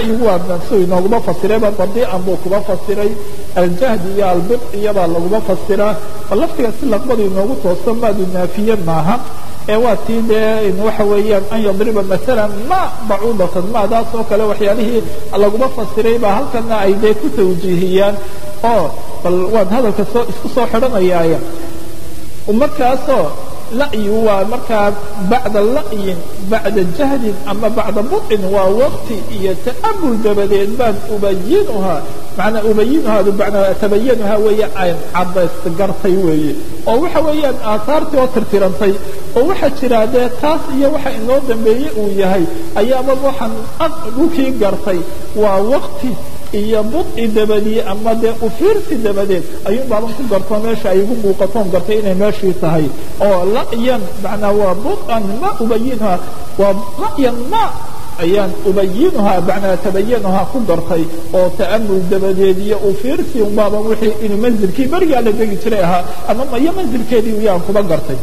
la'yigu waa nafsu inooguma fasirayba badiican buu kuba fasiray aljahdi iyo albid iyabaa laguma fasiraa bal laftiga si laqbadu inoogu toosto maadu naafiye maaha ee waa tii dee waxa weeyaan an yadriba maala ma bacuudatan maadaas oo kale waxyaalihii laguma fasiray baa halkana ay dee ku tawjiihiyaan oo bal waan hadalka soo isku soo xidhanayaaya markaasoo la'yigu waa markaa bacda la'yin bacda jahdin ama bacda budcin waa waqti iyo ta'amul dabadeed baan ubayinuhaa manaa ubayinuhaadu manaa tabayanuhaa weeye aan cadays gartay weeye oo waxa weeyaan aahaartii oo tirtirantay oo waxaa jiraa dee taas iyo waxa inoo dambeeye uu yahay ayaaba waxaan dhulkii gartay waa waqti iyo budci dabadii ama dee ufiirsi dabadeed ayuun baaban ku gartoo meesha ay igu muuqatoon gartay inay meeshii tahay oo la'yan macnaa waa budcan ma ubayinuhaa waa la'yan ma ayaan ubayinuhaa macnaa tabayanuhaa ku gartay oo ta'amul dabadeed iyo ufiirsi un baaban wixii inuu manzilkii berigaa la degi jiray ahaa ama iyo manzilkeedii uyaan kuba gartay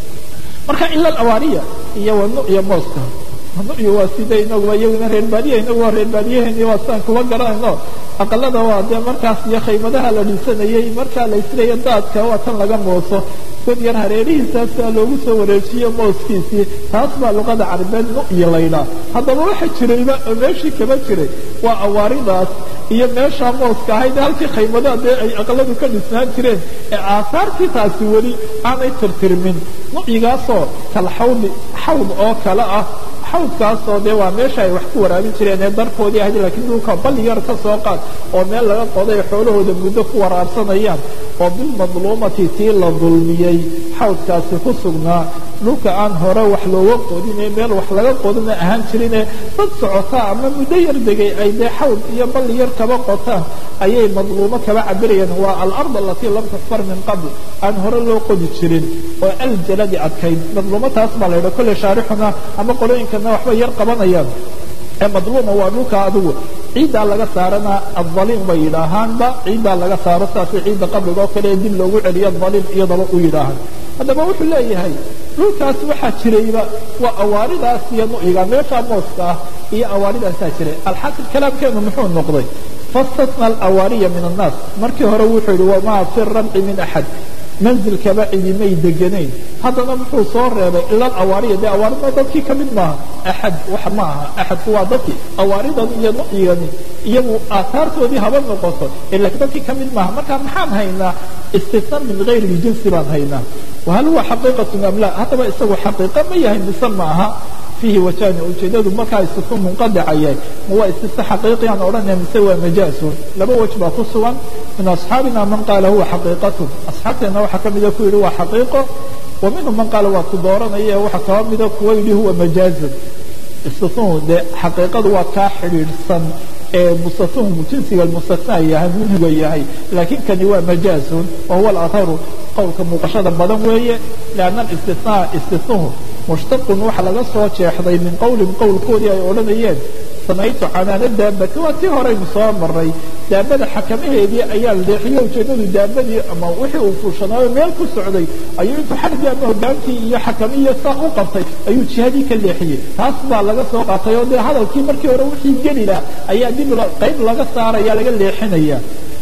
marka ila awaariya iyo wanu iyo mooska nucyu waa sida inaguba iyaguna reer baadiya inagu waa reer baadiyaheeni waa sidaan kuba garanayno aqalada waa dee markaas iyo khaymadaha la dhisanayey markaa la isleeya daadka waa tan laga mooso god yar hareerihiisaasaa loogu soo wareejiyo mooskiisii taas baa luqada carabeed nucyi laydhaa haddaba waxa jirayba oo meeshii kaba jiray waa awaaridaas iyo meeshaa mooska ahayd halkii khaymadaha dee ay aqaladu ka dhisnaan jireen ee aahaartii taasi weli aanay tirtirmin nucyigaasoo kalxawdi xawd oo kale ah xawdkaasoo dee waa meesha ay wax ku waraabin jireen ee darkoodii ahayd laakiin dhulka balli yar ka soo qaad oo meel laga qoday xoolahooda muddo ku waraabsanayaan oo bilmadluumati tii la dulmiyey xawdkaasi ku sugnaa dhulka aan hore wax looga qodine meel wax laga qodina ahaan jirine dad socotaa ama muddo yar degay ay dee xawd iyo balli yar kaba qotaan ayay madluumo kaba cabirayeen waa alard alatii lam tukfar min qabl aan hore loo qodi jirin oo aljaladi adkayd madluumo taas baa la yidha kolle shaarixuna ama qolooyinkana waxba yar qabanayaan ee madluuma waa dhulka adigu ciiddaa laga saarana adaliim bay yidhaahaanba ciiddaa laga saaro saasay ciidda qabriga oo kale ee dib loogu celiyo adaliim iyadaba u yidhaahaan haddaba wuxuu leeyahay dhulkaas waxaa jirayba waa awaaridaas iyo nuciga meeshaa mooska ah iyo awaaridaasaa jiray alxasil kalaamkeenu muxuu noqday fastasna alawaariya min annaas markii hore wuxuu yidhi wamaa fi ramci min axad manzilkaba cidimay deganayn haddana muxuu soo reebay ila awaariya dee awaaridna dadkii ka mid maaha axad wax ma aha axadku waa dadkii awaaridan iyo nucyigani iyagu aahaartoodii haba noqoto laakiin dadkii ka mid maaha marka maxaan haynaa istisna min gayri ljinsi baan haynaa wahal huwa xaqiiqatun am la haddaba isagu xaqiiqa ma yahay mise ma aha fiihi wajani ujeedadu markaa istisna munqadica yahay ma waa istisna xaqiiqi aan odhanaya mise waa majaasun laba wej baa ku sugan min asxaabina man qaala huwa xaqiiqatu asxaabteena waxaa ka mida ku yidhi waa xaqiiqo wa minhum man qaala waa ku dooranaya waxaa kaba mida kuwa yidhi huwa majaazun istisnuhu dee xaqiiqadu waa kaa xidhiidhsan ee mustanuhu jinsiga mustanaa yahay minhuga yahay laakiin kani waa majaazun wa huwa alataru qowlka muuqashada badan weeye lianna istinaa istisnuhu mushtaqun waxa laga soo jeexday min qowlin qowlkoodii ay odhanayeen samaytu canaana daabati waa tii horeynu soo maray daabada xakamaheedii ayaa leexiyo ujeedadu daabadii ama wixii uu fuushanaayo meel ku socday ayuu intuu xargii ama hogaankii iyo xakamiyo saa u qabtay ayuu jihadii ka leexiyey taas baa laga soo qaatay oo dee hadalkii markii hore wixii geli lah ayaa dib qayb laga saaraya laga leexinaya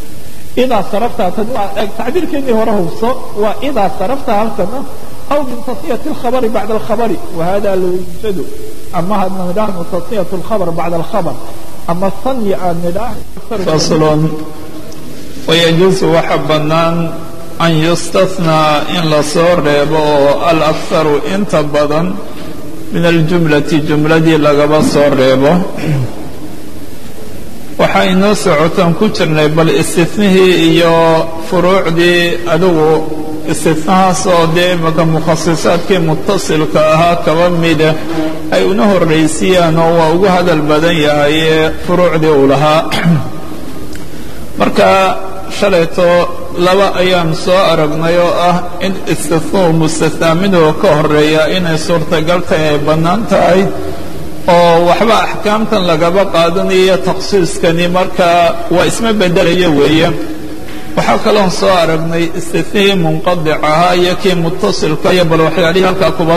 idaa sarafta tan waa tacbiirkeennii hore hubso waa idaa sarafta halkana aw min tasniyati alkhabari bacda alkhabari wahada la yujadu ama hadna nidhaahno tasniyat alkhabar bacda alkhabar ama sanya aan nidhaahno faslun wayajuusu waxa bannaan an yustathnaa in la soo reebo oo alakharu inta badan min aljumlati jumladii lagaba soo reebo waxaa inoo socotaan ku jirnay bal istinihii iyo furuucdii adigu istinahaas oo dee imaka mukhasisaadkii mutasilka ahaa kaba mida ay una horraysiyaan oo waa ugu hadal badan yahay ee furuucdii uu lahaa marka shalayto laba ayaan soo aragnay oo ah in istinuhu mustathnaa midoo ka horeeya inay suurtagal tahay ay bannaan tahay oo waxba axkaamtan lagaba qaadanayo takhsiiskani markaa waa isma beddelaya weeye waxaa kaloon soo aragnay istinihii munqadic ahaa iyo kii mutasilka iyo bal waxyaalihii halkaa kuba sugnaa taas oo isagu cabiray jinsiga in wax laga soo reebo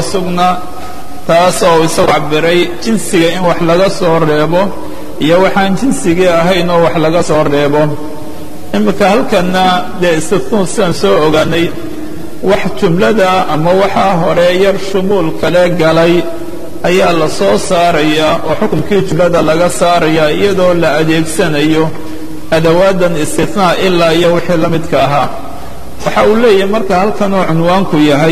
iyo waxaan jinsigii ahayn oo wax laga soo reebo iminka halkanna dee istitnuu sidaan soo ogaanay wax jumlada ama waxaa hore yar shumuul kale galay ayaa la soo saarayaa oo xukunkii jumlada laga saarayaa iyadoo la adeegsanayo adawaadan istitnaa ilaa iyo wixii la midka ahaa waxa uu leeyahay marka halkanuu cunwaanku yahay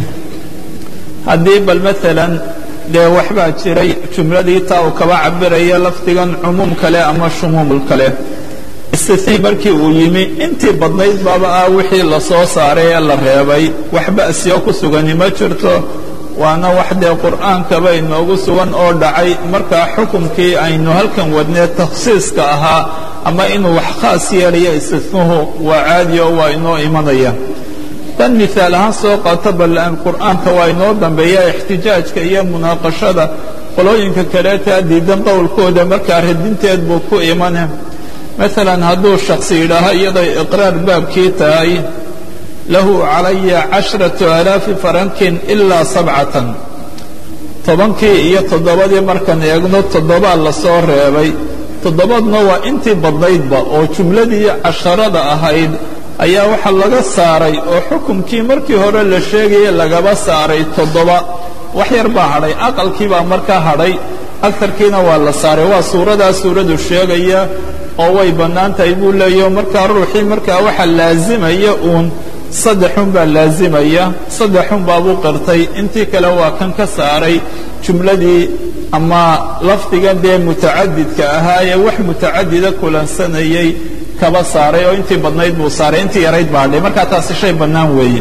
haddii bal maalan dee waxbaa jiray jumladii taa uu kaba cabiraya lafdigan cumuum kale ama shumuumul kale istitnii markii uu yimi intii badnayd baaba ah wixii la soo saaray ee la reebay wax ba'siyo ku sugani ma jirto waana wax dee qur'aankaba inoogu sugan oo dhacay markaa xukumkii aynu halkan wadnee takhsiiska ahaa ama inuu wax khaas yeelaya istitnuhu waa caadi oo waa inoo imanaya dan miaal ahaan soo qaato bal qur'aanka waa inoo dambeeya ixtijaajka iyo munaaqashada qolooyinka kaleeta diidan qowlkooda markaa radinteed buu ku imane maalan hadduu shaksi yidhaaho iyaday iqraar baabkii tahay lahu calaya cashratu alaafi farankin ilaa sabcatan tobankii iyo toddobadii markaan eegno toddobaa la soo reebay toddobadna waa intii badnaydba oo jumladii casharada ahayd ayaa waxaa laga saaray oo xukumkii markii hore la sheegaya lagaba saaray toddoba wax yar baa hadhay aqalkii baa markaa hadhay agarkiina waa la saaray waa suuradaa suuradu sheegaya oo way bannaan tahay buu leeyaho markaa ruuxii markaa waxa laazimaya uun saddexun baa laazimaya saddexun baabuu qirtay intii kale waa kan ka saaray jumladii ama lafdigan dee mutacadidka ahaa ee wax mutacadida kulansanayay kaba saaray oo intii badnayd buu saaray intii yarayd baa hadhay markaa taasi shay bannaan weeye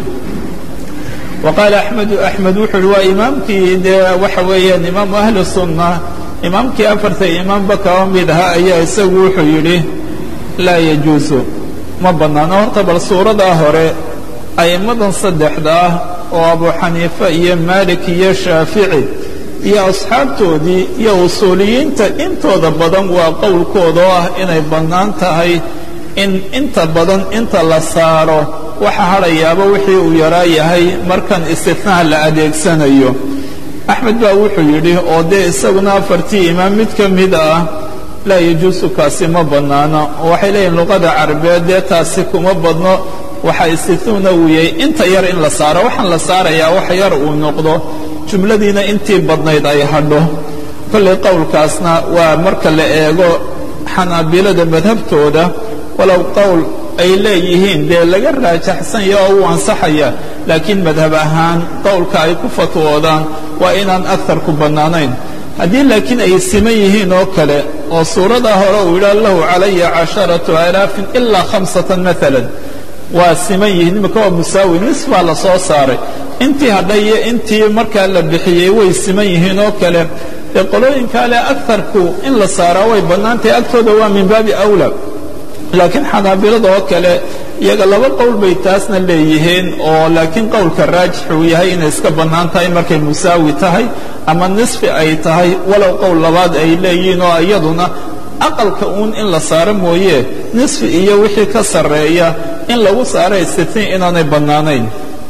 wa qaala axmedu axmed wuxuu uhi waa imaamkii dee waxa weeyaan imaamu ahli sunna imaamkii afarta imaamba kaba mid ahaa ayaa isagu wuxuu yidhi laa yajuusu ma bannaano horta bal suuradaa hore a'immadan saddexda ah oo abu xaniife iyo maalik iyo shaafici iyo asxaabtoodii iyo usuuliyiinta intooda badan waa qowlkooda oo ah inay bannaan tahay in inta badan inta la saaro waxa hadhayaaba wixii uu yaraa yahay markan istitnaha la adeegsanayo axmed baa wuxuu yidhi oo dee isaguna afartii imaam mid ka mid ah laa yajuusu kaasi ma bannaano oo waxay leeyihin luqada carabeed dee taasi kuma badno waxa istitnuuna uu yahay inta yar in la saaro waxaan la saarayaa wax yar uu noqdo jumladiina intii badnayd ay hadho kollay qowlkaasna waa marka la eego xanaabilada madhabtooda walow qowl ay leeyihiin dee laga raajaxsanya oo uu ansaxaya laakiin madhab ahaan qowlka ay ku fatwoodaan waa inaan agarku bannaanayn haddii laakiin ay siman yihiin oo kale oo suuradaa hore uu yidhaha lahu calaya casharatu alaafin ilaa khamsatan maalan waa siman yihiin imika waa musaawi nis baa la soo saaray intii hadhay iyo intii markaa la bixiyey way siman yihiin oo kale dee qolooyinkaa le agarku in la saaraa way bannaan tahay agtooda waa min baabi awla laakiin xanaabilada oo kale iyaga laba qowl bay taasna leeyihiin oo laakiin qowlka raajix uu yahay inay iska bannaan tahay markay musaawi tahay ama nisfi ay tahay walow qowl labaad ay leeyihiin oo iyaduna aqalka uun in la saaro mooye nisfi iyo wixii ka sarreeya in lagu saaro istitnii inaanay bannaanayn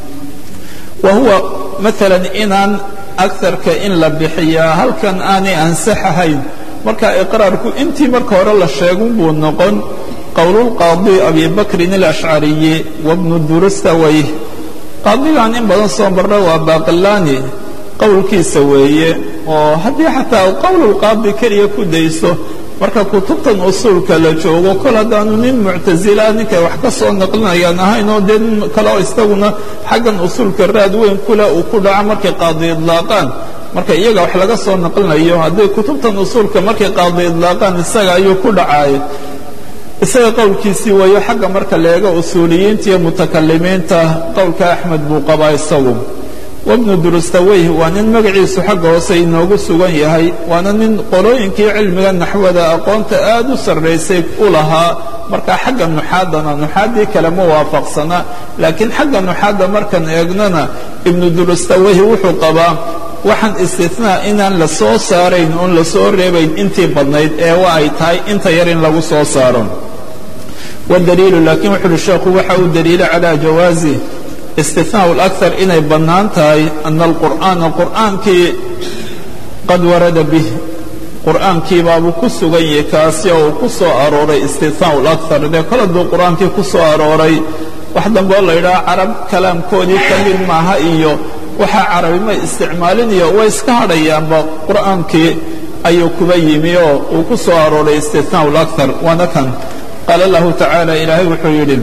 wa huwa maalan inaan agarka in la bixiyaa halkan aanay ansaxahayn marka iqraarku intii marka hore la sheegun buu noqon qowlulqaadi abi bakrin alashcariyi wabnu durustawayh qaadigan in badan soo marra waa baaqilaani qowlkiisa weeye oo haddii xataa qowlulqaadi keliya ku dayso marka kutubtan usuulka la joogo kol haddaanu nin muctasila ninkay wax ka soo naqlinayaan ahayn oo dee nin kale oo isaguna xaggan usuulka raad weyn kule uu ku dhaco markay qaadi idlaaqaan marka iyaga wax laga soo naqlinayo haddii kutubtan usuulka markay qaadi idlaaqaan isaga ayuu ku dhacaay isaga qowlkiisii waayo xagga marka la eego usuuliyiinta iyo mutakalimiinta qowlka axmed buu qabaa isagu wabnu durustaweyh waa nin magaciisu xagga hoose inoogu sugan yahay waana nin qolooyinkii cilmiga naxwada aqoonta aad u sarraysay u lahaa marka xagga nuxaadana nuxaaddii kale ma waafaqsana laakiin xagga nuxaadda markaan eegnana ibnu durustaweyh wuxuu qabaa waxaan istinaa inaan la soo saarayn oon la soo reebayn intii badnayd ee wa ay tahay inta yar in lagu soo saaro wadaliilu laakiin wuxu uhi sheekhu waxa uu daliila calaa jawaazi istinaau اlakar inay bannaan tahay ana alqur'aana qur'aankii qad warada bih qur'aankiibaabuu ku sugan yahay kaasi oo uu ku soo arooray istithnaa lakar dee kol hadduu qur'aankii ku soo arooray wax dambe oo la yidhaha carab kalaamkoodii ka mid maaha iyo waxaa carabima isticmaalinayo way iska hadhayaanba qur'aankii ayuu kuba yimi oo uu ku soo arooray istithnaa lakar waana kan qaala lahu tacaala ilaahay wuxuu yidhi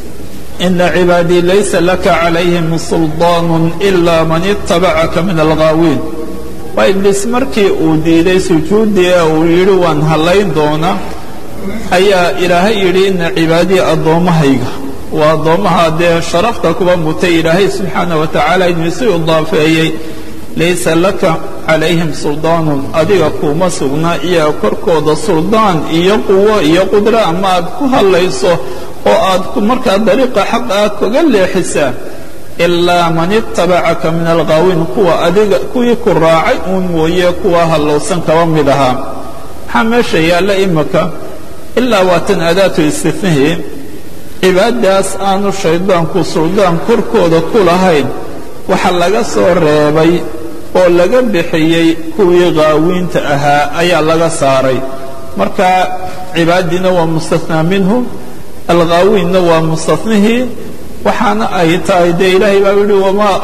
ina cibaadii laysa laka calayhim sulطaan ila man itabacaka min alghaawiin waa ibliis markii uu diiday sujuuddii ee uu yidhi waan hallayn doona ayaa ilaahay yidhi ina cibaadii addoommahayga waa addoommaha dee sharafta kuba mutay ilaahay subxaana wa tacaala inuu isu idaafeeyey laysa laka calayhim suldaanun adiga kuuma sugna iyaga korkooda suldaan iyo quwo iyo qudro ama aad ku hadlayso oo aad markaa dariiqa xaq ah kaga leexisaa ilaa man itabacaka min alghaawiin kuwa adiga kuwii ku raacay uun mooye kuwa hallowsan kaba mid ahaa maxaa meesha yaalla imika ilaa waatan adaatu istifnihii cibaadaas aanu shaydaanku suldaan korkooda ku lahayn waxa laga soo reebay oo laga bixiyey kuwii qaawiinta ahaa ayaa laga saaray marka cibaadiina waa mustathnaa minhu alghaawiinna waa mustathnihii waxaana ay tahay dee ilaahay baa yihi wamaa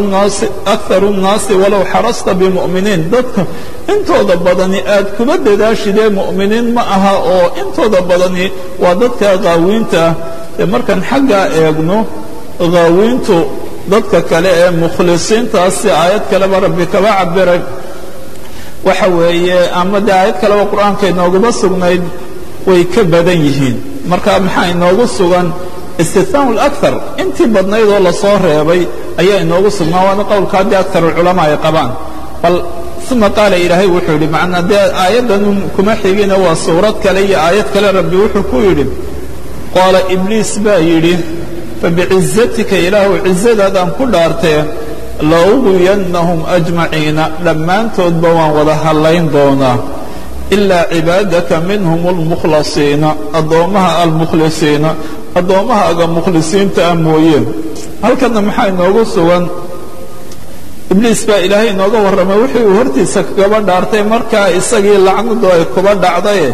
akaru nnaasi walow xarasta bimu'miniin dadka intooda badani aad kuma dadaashidee mu'miniin ma aha oo intooda badani waa dadka qaawiinta ah dee markaan xaggaa eegno qaawiintu dadka kale ee mukhlisiintaasi aayad kaleba rabbi kaba cabiray waxa weeye ama dee aayad kaleba qur'aanka inooguma sugnayd way ka badan yihiin marka maxaa inoogu sugan istithnaa lakar intii badnayd oo lasoo reebay ayaa inoogu sugnaa waana qowlka haddii akar alculamaa ay qabaan bal uma qaala ilaahay wuxuu yidhi macnaa dee aayaddan kuma xigina waa suurad kale iyo aayad kale rabbi wuxuu ku yidhi qaala ibliis baa yidhi fabicizatika ilaahu cizadaadaan ku dhaartee lauwiyannahum ajmaciina dhammaantoodba waan wada hallayn doonaa ilaa cibaadaka minhum almukhlasiina addoommaha almukhlisiina addoommahaaga mukhlisiinta ah mooyeen halkanna maxaa inoogu sugan ibliis baa ilaahay inooga warramay wixii uu hortiisa kagaba dhaartay markaa isagii lacnadu ay kuba dhacdaye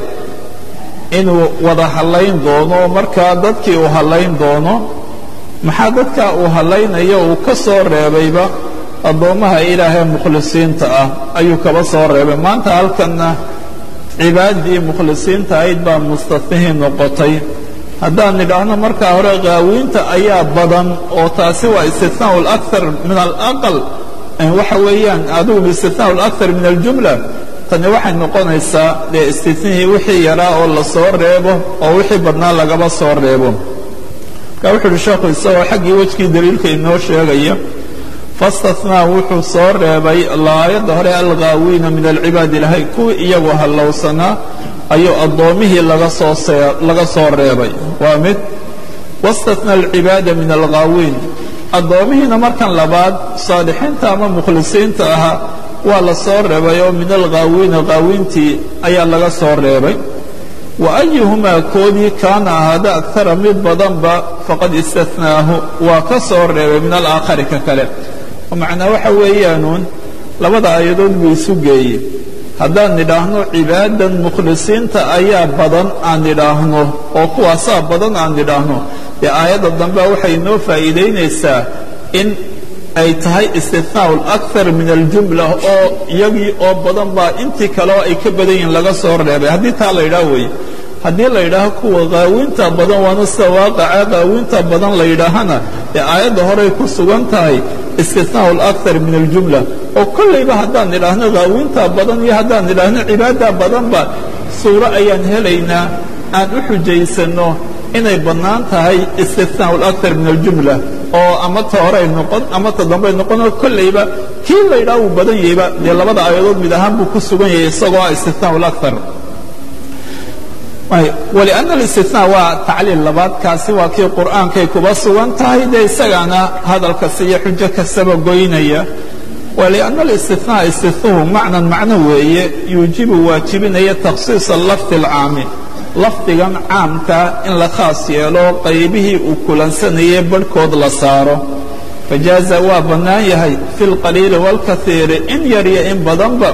inuu wada hallayn doono markaa dadkii uu hallayn doono maxaa dadkaa uu hallaynayo uu ka soo reebayba addoommaha ilaahee mukhlisiinta ah ayuu kaba soo reebay maanta halkanna cibaadadii mukhlisiinta ahayd baa mustathnihii noqotay haddaan nidhaahno markaa hore qaawiinta ayaa badan oo taasi waa istithnaa alakar min alaqal waxa weeyaan adigu istithnaa alakar min aljumla tani waxay noqonaysaa dee istithnihii wixii yaraa oo la soo reebo oo wixii badnaa lagaba soo reebo marka wuxu uhi sheekhu isagoo xaggii wejkii daliilka inoo sheegaya fastathnaa wuxuu soo reebay laayadda hore alghaawiina min alcibaad ilahay kuwii iyagu hallowsanaa ayuu addoommihii laga soo laga soo reebay waa mid wastathnaa alcibaada min alghaawiin addoommihiina markan labaad saalixiinta ama mukhlisiinta ahaa waa la soo reebay oo min alghaawiina qaawiintii ayaa laga soo reebay wa ayuhumaa koodii kaana ahaada akara mid badanba faqad istathnaahu waa ka soo reebay min alaakhari ka kale oo macnaa waxa weeyaanuun labada aayadood buu isu geeyey haddaan nidhaahno cibaadan mukhlisiinta ayaa badan aan nidhaahno oo kuwaasaa badan aan nidhaahno dee aayadda dambe waxay inoo faa'iidaynaysaa in ay tahay istithnaa alakar min aljumla oo iyagii oo badan baa intii kaleo ay ka badan yihiin laga soo reebay haddii taa la yidhaah weeye haddii la yidhaaho kuwa qaawinta badan waana sida waaqaca qaawinta badan la yidhaahana ee aayadda horey ku sugan tahay istithnaa alakar min aljumla oo kollayba haddaan nidhaahno qaawinta badan iyo haddaan nidhaahno cibaada badanba suuro ayaan helaynaa aan u xujaysanno inay bannaan tahay istithnaa alakar min aljumla oo ama ta horey noqon ama ta dambey noqonoo kollayba kii la yidhaha uu badan yahayba dee labada aayadood mid ahaan buu ku sugan yahay isagoo ah istithnaa alakar wlianna alistithnaa waa tacliil labaad kaasi waa kii qur'aankay kuba sugan tahay dee isagaana hadal kasta iyo xujo kastaba goynaya walianna alistithnaa istithuhu macnan macno weeye yuujibu waajibinaya takhsiisa lafdi alcaami lafdigan caamkaa in la khaas yeelo qaybihii uu kulansanayay barhkood la saaro fajaaza waa bannaan yahay fi lqaliili wاlkaiiri in yar iyo in badanba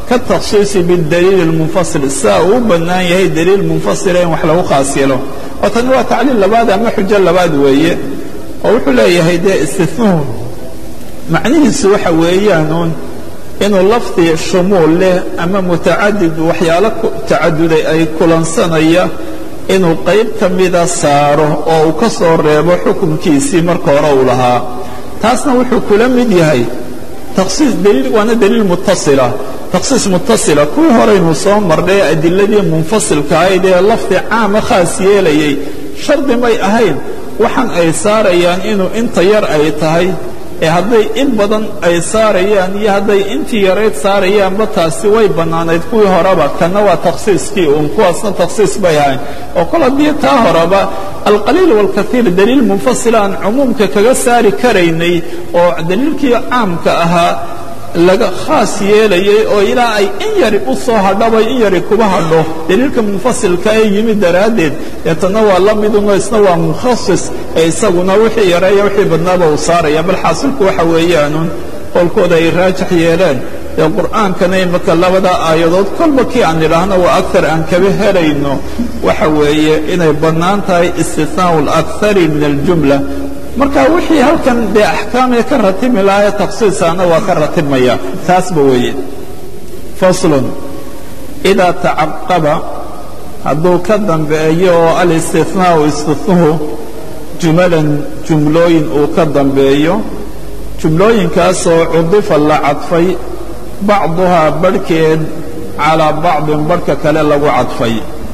ka takhsiisi bidaliil اlmunfasil sidaa uu u bannaan yahay daliil munfasila in wax lagu khaas yeelo oo tani waa tacliil labaad ama xujo labaad weeye oo wuxuu leeyahay dee istinuhu macnihiisu waxa weeyaanuun inuu lafdi shumuul leh ama mutacadid waxyaalo tacaduday ay kulansanaya inuu qayb ka mida saaro oo uu ka soo reebo xukunkiisii marka hore uu lahaa taasna wuxuu kula mid yahay takhsiis daliil waana daliil mutasila takhsiis mutasila kuwii horeynu soo marnay adiladii munfasilka ahayd ee lafdi caama khaas yeelayay shardi may ahayn waxaan ay saarayaan inuu inta yar ay tahay ee hadday in badan ay saarayaan iyo hadday intii yarayd saarayaanba taasi way bannaanayd kuwii horeba kanna waa takhsiiskii uun kuwaasna takhsiis bay ahayn oo kol haddii taa horeba alqaliil waalkaiir daliil munfasila aan cumuumka kaga saari karaynay oo daliilkii caamka ahaa laga khaas yeelayay oo ilaa ay in yari u soo hadhabay in yari kuba hadho daliilka munfasilka ee yimid daraaddeed deetana waa la miduno isna waa mukhasis ee isaguna wixii yareeya wixii badnaaba uu saaraya bal xaasilku waxa weeyaanuun qowlkooda ay raajax yeeleen dee qur'aankana imaka labada aayadood kolba kii aan idhaahno waa akar aan kaba helayno waxa weeye inay bannaan tahay istinaau alakari min aljumla marka wixii halkan dee axkaamee ka ratimi lahaye takhsiisaana waa ka ratimaya taasba weeye faslun idaa tacaqaba hadduu ka dambeeyo oo alistinaau istinuhu jumalan jumlooyin uu ka dambeeyo jumlooyinkaasoo cudifa la cadfay bacduhaa barhkeed calaa bacdin barhka kale lagu cadfay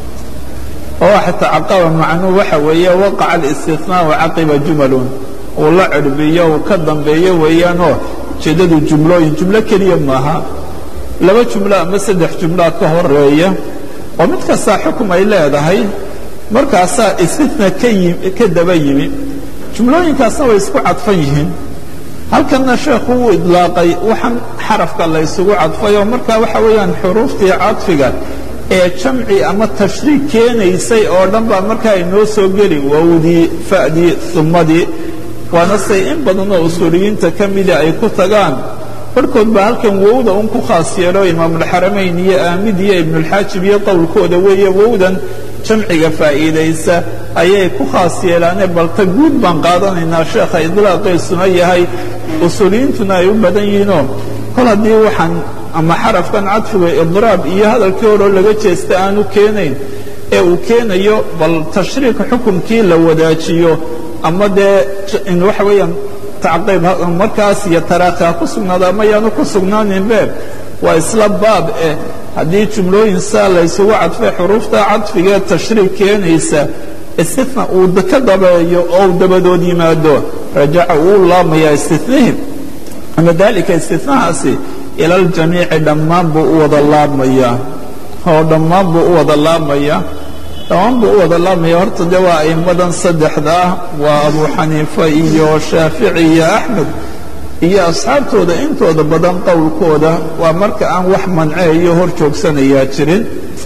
oo waxa tacaqaba macnuhu waxa weeye waqaca alistinaau caqiba jumalun uu la cirbiyo uu ka dambeeyo weeyaanoo ujeeddadu jumlooyin jumlo keliya maaha laba jumlo ama saddex jumloa ka horeeya oo mid kastaa xukum ay leedahay markaasaa istina ka daba yimi jumlooyinkaasna way isku cadfan yihiin halkanna sheekhu uu idlaaqay waxaan xarafka la ysugu cadfay oo markaa waxa weeyaan xuruuftii cadfiga ee jamci ama tashriik keenaysay oo dhan baa markaa inoo soo geli wowdii fa'dii sumadii waana say in badanoo usuuliyiinta ka mida ay ku tagaan barhkood baa halkan wowda un ku khaas yeelo imaamulxaramayn iyo aamid iyo ibnulxaajib iyo qowlkooda weeye wowdan jamciga faa'iidaysa ayay ku khaas yeelaane balta guud baan qaadanaynaa sheekha idlaaqiisuna yahay usuuliyiintuna ay u badan yihiinoo kol haddii waxaan ama xarafkan cadfiga idraab iyo hadalkii horeo laga jeesta aanu keenayn ee uu keenayo bal tashriika xukumkii la wadaajiyo ama dee waxa weeyaan tacqiib markaas iyo taraakhi ha ku sugnaado ama yaanu ku sugnaaninbe waa isla baab eh haddii jumlooyin saa laysugu cadfay xuruufta cadfigee tashriik keenaysa istina uu ka dabeeyo oo uu dabadood yimaado rajaca wuu laamayaa istinihim ama dalika istinahaasi ila aljamiici dhammaan buu u wada laabmayaa oo dhammaan buu u wada laabmayaa dhammaan buu u wada laabmaya horta de waa a'immadan saddexda ah waa abu xaniifa iyo shaafici iyo axmed iyo asxaabtooda intooda badan qowlkooda waa marka aan wax manceeyo hor joogsanayaa jirin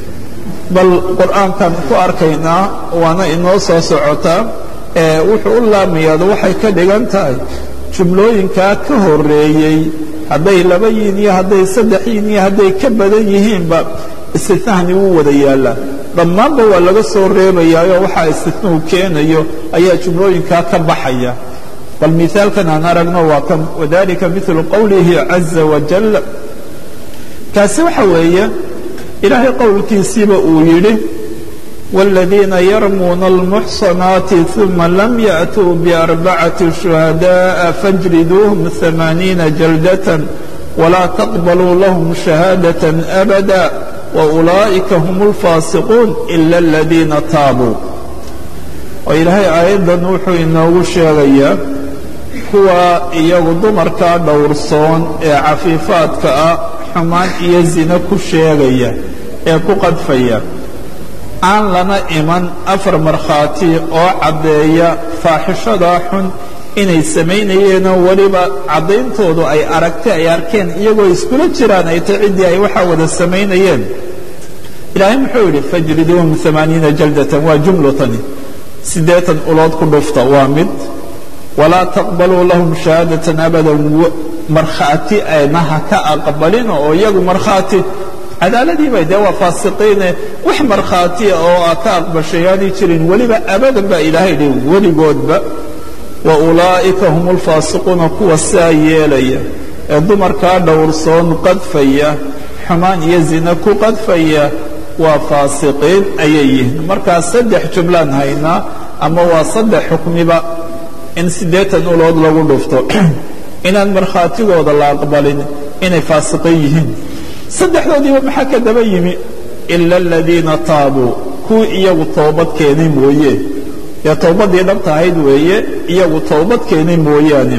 bal qur'aankan ku arkaynaa waana inoo soo socotaa ee wuxuu u laamayaado waxay ka dhigan tahay jumlooyinkaa ka horeeyey hadday laba yihiin iyo hadday saddex yihiin iyo hadday ka badan yihiinba istitnahni wuu wada yaallaa dhammaanba waa laga soo reebayaayo waxaa istitnuhu keenayo ayaa jumlooyinkaa ka baxaya bal miaalkan aan aragno waa kan wadalika milu qowlihi caza wajal kaasi waxa weeye ilaahay qowlkiisiiba uu yidhi wاladiina yarmuuna اlmuxsanaati ثuma lam yaأtuu bأrbacati شhuhadaءa fاjriduuhum ثamaaniina jaldaة walaa taqbaluu lahum shahaadaة abada waulaa'ika hum اlfaasiquun ila اladiina taabuu oo ilaahay aayaddan wuxuu inoogu sheegayaa kuwa iyagu dumarkaa dhowrsoon ee cafiifaadka ah xumaan iyo zina ku sheegaya ee ku qadfaya aan lana iman afar markhaati oo caddeeya faaxishadaa xun inay samaynayeenoo weliba caddayntoodu ay aragtay ay arkeen iyagoo iskula jiraan ay tay ciddii ay waxaa wada samaynayeen ilaahay muxuu yidhi fajriduuhum amaaniina jaldatan waa jumlatani siddeetan ulood ku dhufta waa mid walaa taqbaluu lahum shahaadatan abadan markhaati ayna ha ka aqbalin oo iyagu markhaati cadaaladiibay dee waa faasiqiine wax markhaatiya oo a ka aqbashayaanay jirin weliba abadan baa ilaahay dhi weligoodba wa ulaa'ika hum ulfaasiquuna kuwa saa yeelaya ee dumarkaa dhowrsoon qadfaya xumaan iyo zina ku qadfaya waa faasiqiin ayay yihiin markaa saddex jumlaan haynaa ama waa saddex xukmiba in siddeetan ulood lagu dhufto inaan markhaatigooda la aqbalin inay faasiqiin yihiin saddexdoodiiba maxaa ka daba yimi ila aladiina taabuu kuwii iyagu toobad keenay mooye dee towbaddii dhabta ahayd weeye iyagu toobad keenay mooyaane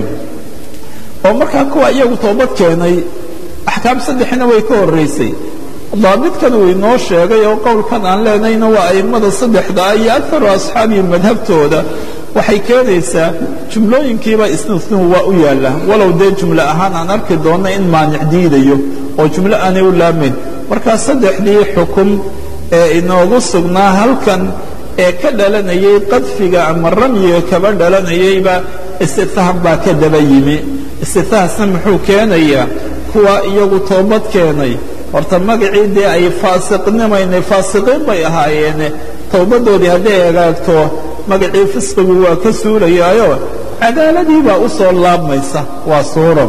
oo markaa kuwa iyagu toobad keenay axkaam saddexina way ka horraysay daabitkan uu inoo sheegay oo qowlkan aan leenayna waa a'immada saddexdaa iyo akaru asxaabihi madhabtooda waxay keenaysaa jumlooyinkiiba isnisnuhu waa u yaalla walow dee jumlo ahaan aan arki doonna in maanic diidayo oo jumlo aanay u laamayn markaa saddexdii xukum ee inoogu sugnaa halkan ee ka dhalanayay qadfiga ama ramyiga kaba dhalanayayba istithaam baa ka daba yimi istithaasna muxuu keenayaa kuwa iyagu toobad keenay horta magacii dee ay faasiqnimaynay faasiqiin bay ahaayeene towbaddoodii hadday hagaagto magacii fisqigu waa ka suulayaayo cadaaladii baa u soo laabmaysa waa suuro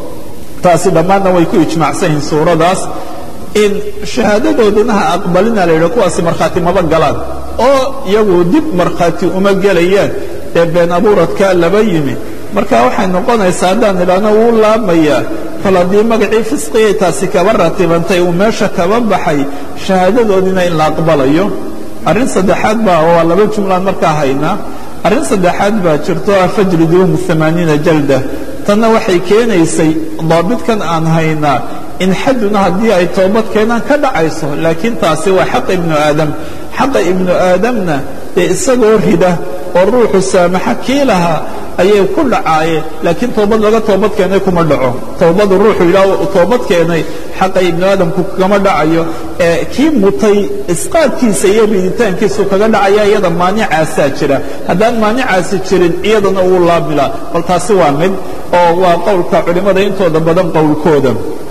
taasi dhammaanna way ku ijmaacsan yihiin suuradaas in shahaadadoodina ha aqbalina la yidhi kuwaasi markhaati maba galaan oo iyagu dib markhaati uma gelayaan ee been abuuradkaa laba yimi marka waxay noqonaysaa haddaan idhaahno wuu laabmayaa kol haddii magacii fisqigay taasi kaba ratibantay uu meesha kaba baxay shahaadadoodina in la aqbalayo arrin saddexaad baa waa laba jumlaan markaa haynaa arrin saddexaad baa jirto ah fajriduhum amaaniina jalda tanna waxay keenaysay daabitkan aan haynaa in xadduna haddii ay toobad keenaan ka dhacayso laakiin taasi waa xaqa ibnu aadam xaqa ibnu aadamna dee isagoo rida oo ruuxu saamaxa kii lahaa ayay ku dhacaayeen laakiin toobad laga toobad keenay kuma dhaco toobadu ruuxu yidhaah toobad keenay xaqa ibnu aadamku kama dhacayo ee kii mutay isqaadkiisa iyo riditaankiisu kaga dhacaya iyada maanicaasaa jira haddaan maanicaasi jirin iyadana uu laabmilaa bal taasi waa mid oo waa qowlka culimmada intooda badan qowlkooda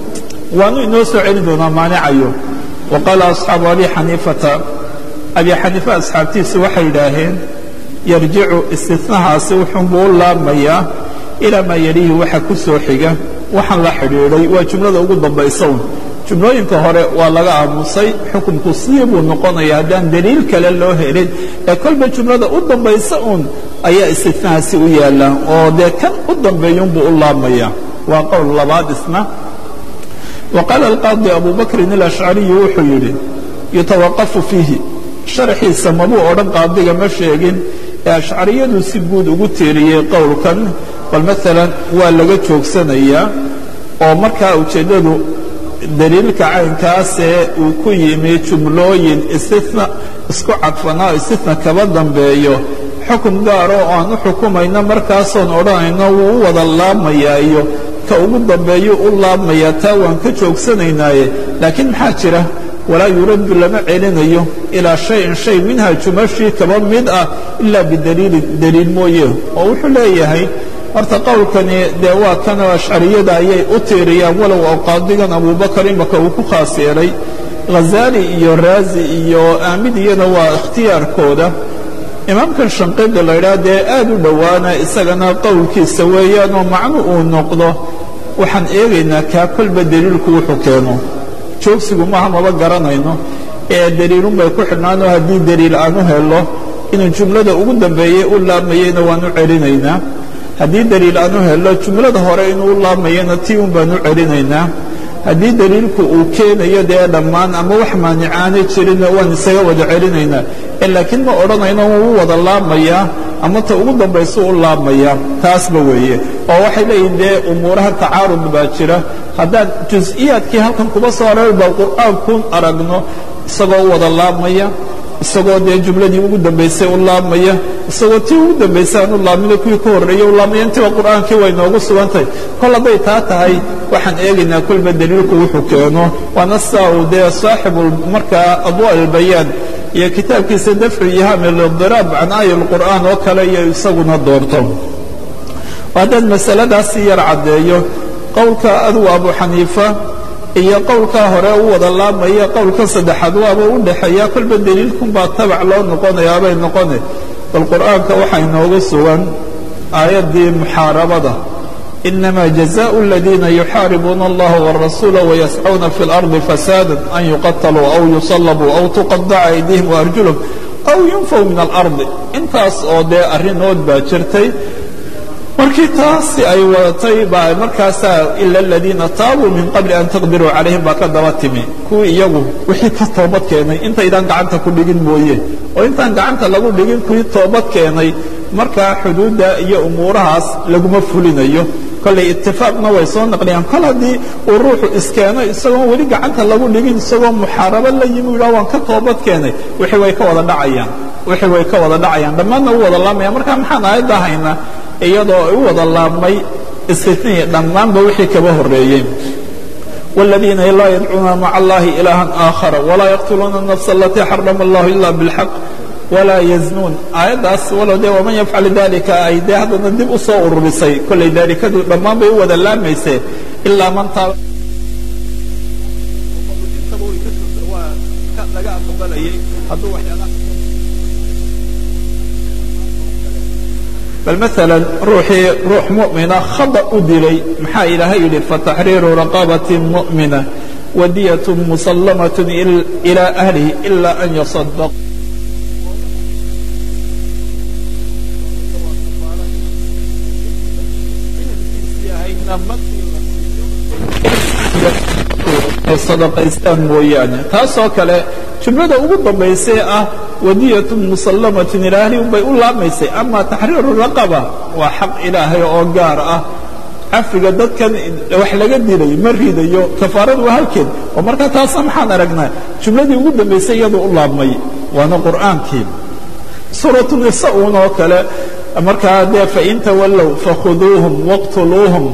waanu inoo soo celin doonaa maanicayo wa qaala asxaabu abi xaniifata abi xaniifa asxaabtiisu waxay yidhaaheen yarjicu istinahaasi wuxuunbuu u laabmayaa ilaa maa yalihi waxa ku soo xiga waxaan la xidhiidhay waa jumlada ugu dambaysa un jumlooyinka hore waa laga aamusay xukunku sidii buu noqonaya haddaan daliil kale loo helin ee kolba jumlada u dambaysa uun ayaa istinahaasi u yaalla oo dee kan u dambeeyunbuu u laabmaya waa qowl labaad isna wa qaala alqaadi abu bakrin alashcariyu wuxuu yidhi yutawaqafu fiihi sharaxiisa mabuu odhan qaadiga ma sheegin ee ashcariyadu si guud ugu tiiriyey qowlkan bal maalan waa laga joogsanayaa oo markaa ujeeddadu daliilka caynkaasee uu ku yimi jumlooyin istina isku cadfanaa istina kaba dambeeyo xukun gaaro oo aan u xukumayno markaasoon odhanayno wuu u wada laabmayaa iyo ka ugu dambeeyo u laabmayaa taa waan ka joogsanaynaaye laakiin maxaa jira walaa yuraddu lama celinayo ilaa shayin shay minha jumashii kaba mid ah ilaa bidaliilin daliil mooye oo wuxuu leeyahay horta qowlkani dee waa kanoo ashcariyada ayay u tiiriyaan walow oo qaadigan abubakar imaka uu ku khaas yeelay ghazaali iyo raazi iyo aamid iyana waa ikhtiyaarkooda imaamkan shanqida la ydhaha dee aad u dhowaana isagana qowlkiisa weeyaan oo macnu uu noqdo waxaan eegaynaa kaa kolba daliilku wuxuu keeno joogsigu maaha maba garanayno ee daliilun bay ku xidhnaanoo haddii daliil aan u helo inuu jumlada ugu dambeeyey u laabmayeyna waan u celinaynaa haddii daliil aan u helo jumlada hore inuu u laabmayena tii un baan u celinaynaa haddii daliilku uu keenayo dee dhammaan ama wax maanicaanay jirinna waan isaga wada celinaynaa laakiin ma odhanayno wuu u wada laabmayaa ama ta ugu dambaysu u laabmayaa taasba weeye oo waxay leeyihin dee umuuraha tacaarud baa jira haddaan jus-iyaadkii halkan kuba soo aroori baa qur'aankuun aragno isagoo u wada laabmaya isagoo dee jumladii ugu dambaysay u laabmaya isagoo tii ugu dambaysay aan u laabmina kuwii ka horreeyey u laabmaya intiba qur'aankii way noogu sugantahay kol hadday taa tahay waxaan eegaynaa kolba daliilku wuxuu keeno waana saa uu dee saaxibu markaa adwa albayaan iyo kitaabkiisa dafcu ihami lidiraab can aaya lqur'aan oo kale iyo isaguna doorto haddaan masaladaasi yar caddeeyo qowlka adugu abu xaniifa iyo qowlkaa hore u wada laamaya qowlka saddexaad waaba u dhexeeya kolba daliilkunbaa tabac loo noqonayaabay noqone bal qur'aanka waxaa inooga sugan aayaddii muxaarabada inama jazaء اladiina yuxaaribuuna اllaha wالrasuula wayascuuna fi اlarضi fasaada an yuqataluu aw yusalabuu aw tuqadaca aydihim waarjulhum aw yunfaw min alarضi intaas oo dee arrinood baa jirtay markii taasi ay wadatay baa markaasaa ila aladiina taabuu min qabli an taqdiruu calayhim baa ka daba timi kuwii iyagu wixii ka toobad keenay intaydaan gacanta ku dhigin mooye oo intaan gacanta lagu dhigin kuwii toobad keenay markaa xuduudda iyo umuurahaas laguma fulinayo kollay itifaaqna way soo naqliyaan kol haddii uu ruuxu iskeeno isagoon weli gacanta lagu dhigin isagoo muxaarabo la yimi u yidhaha waan ka toobad keenay wixii way ka wada dhacayaan wixii way ka wada dhacayaan dhammaadna u wada laamaya marka maxaan aayadda haynaa iyadoo u wada laabmay istitnii dhammaanba wixii kaba horreeyey والذيina laa yadcuuna maca اllahi إilaaha آakhara وlaa yaqtuluuna النafس اlatii xarama اllah ila bاlxaq وlaa yزnuun aayaddaas walow dee waman yafcal dalika ay dee haddana dib u soo ururisay kollay daalikadu dhammaan bay u wada laamaysee ilaa man taaba laga aqbalayay hadduu waxyaala bal maala ruuxii ruux mu'mina khada u dilay maxaa ilaahay yidhi fataxriiru raqabati mu'mina wadiyat musallamaة ilى ahlihi ila an yaصadaq sadaqaystaan mooyaane taasoo kale jumlada ugu dambaysee ah wadiyatu musallamatin ilaa ahli bay u laamaysay ama taxriiru raqaba waa xaq ilaahay oo gaar ah cafiga dadkan wax laga dilay ma ridayo kafaaradu waa halkeed oo markaa taasa maxaan aragnaa jumladii ugu dambaysay iyadu u laabmay waana qur'aankii suuratu nisa uun oo kale markaa dee fain tawallow fakhuduuhum waqtuluuhum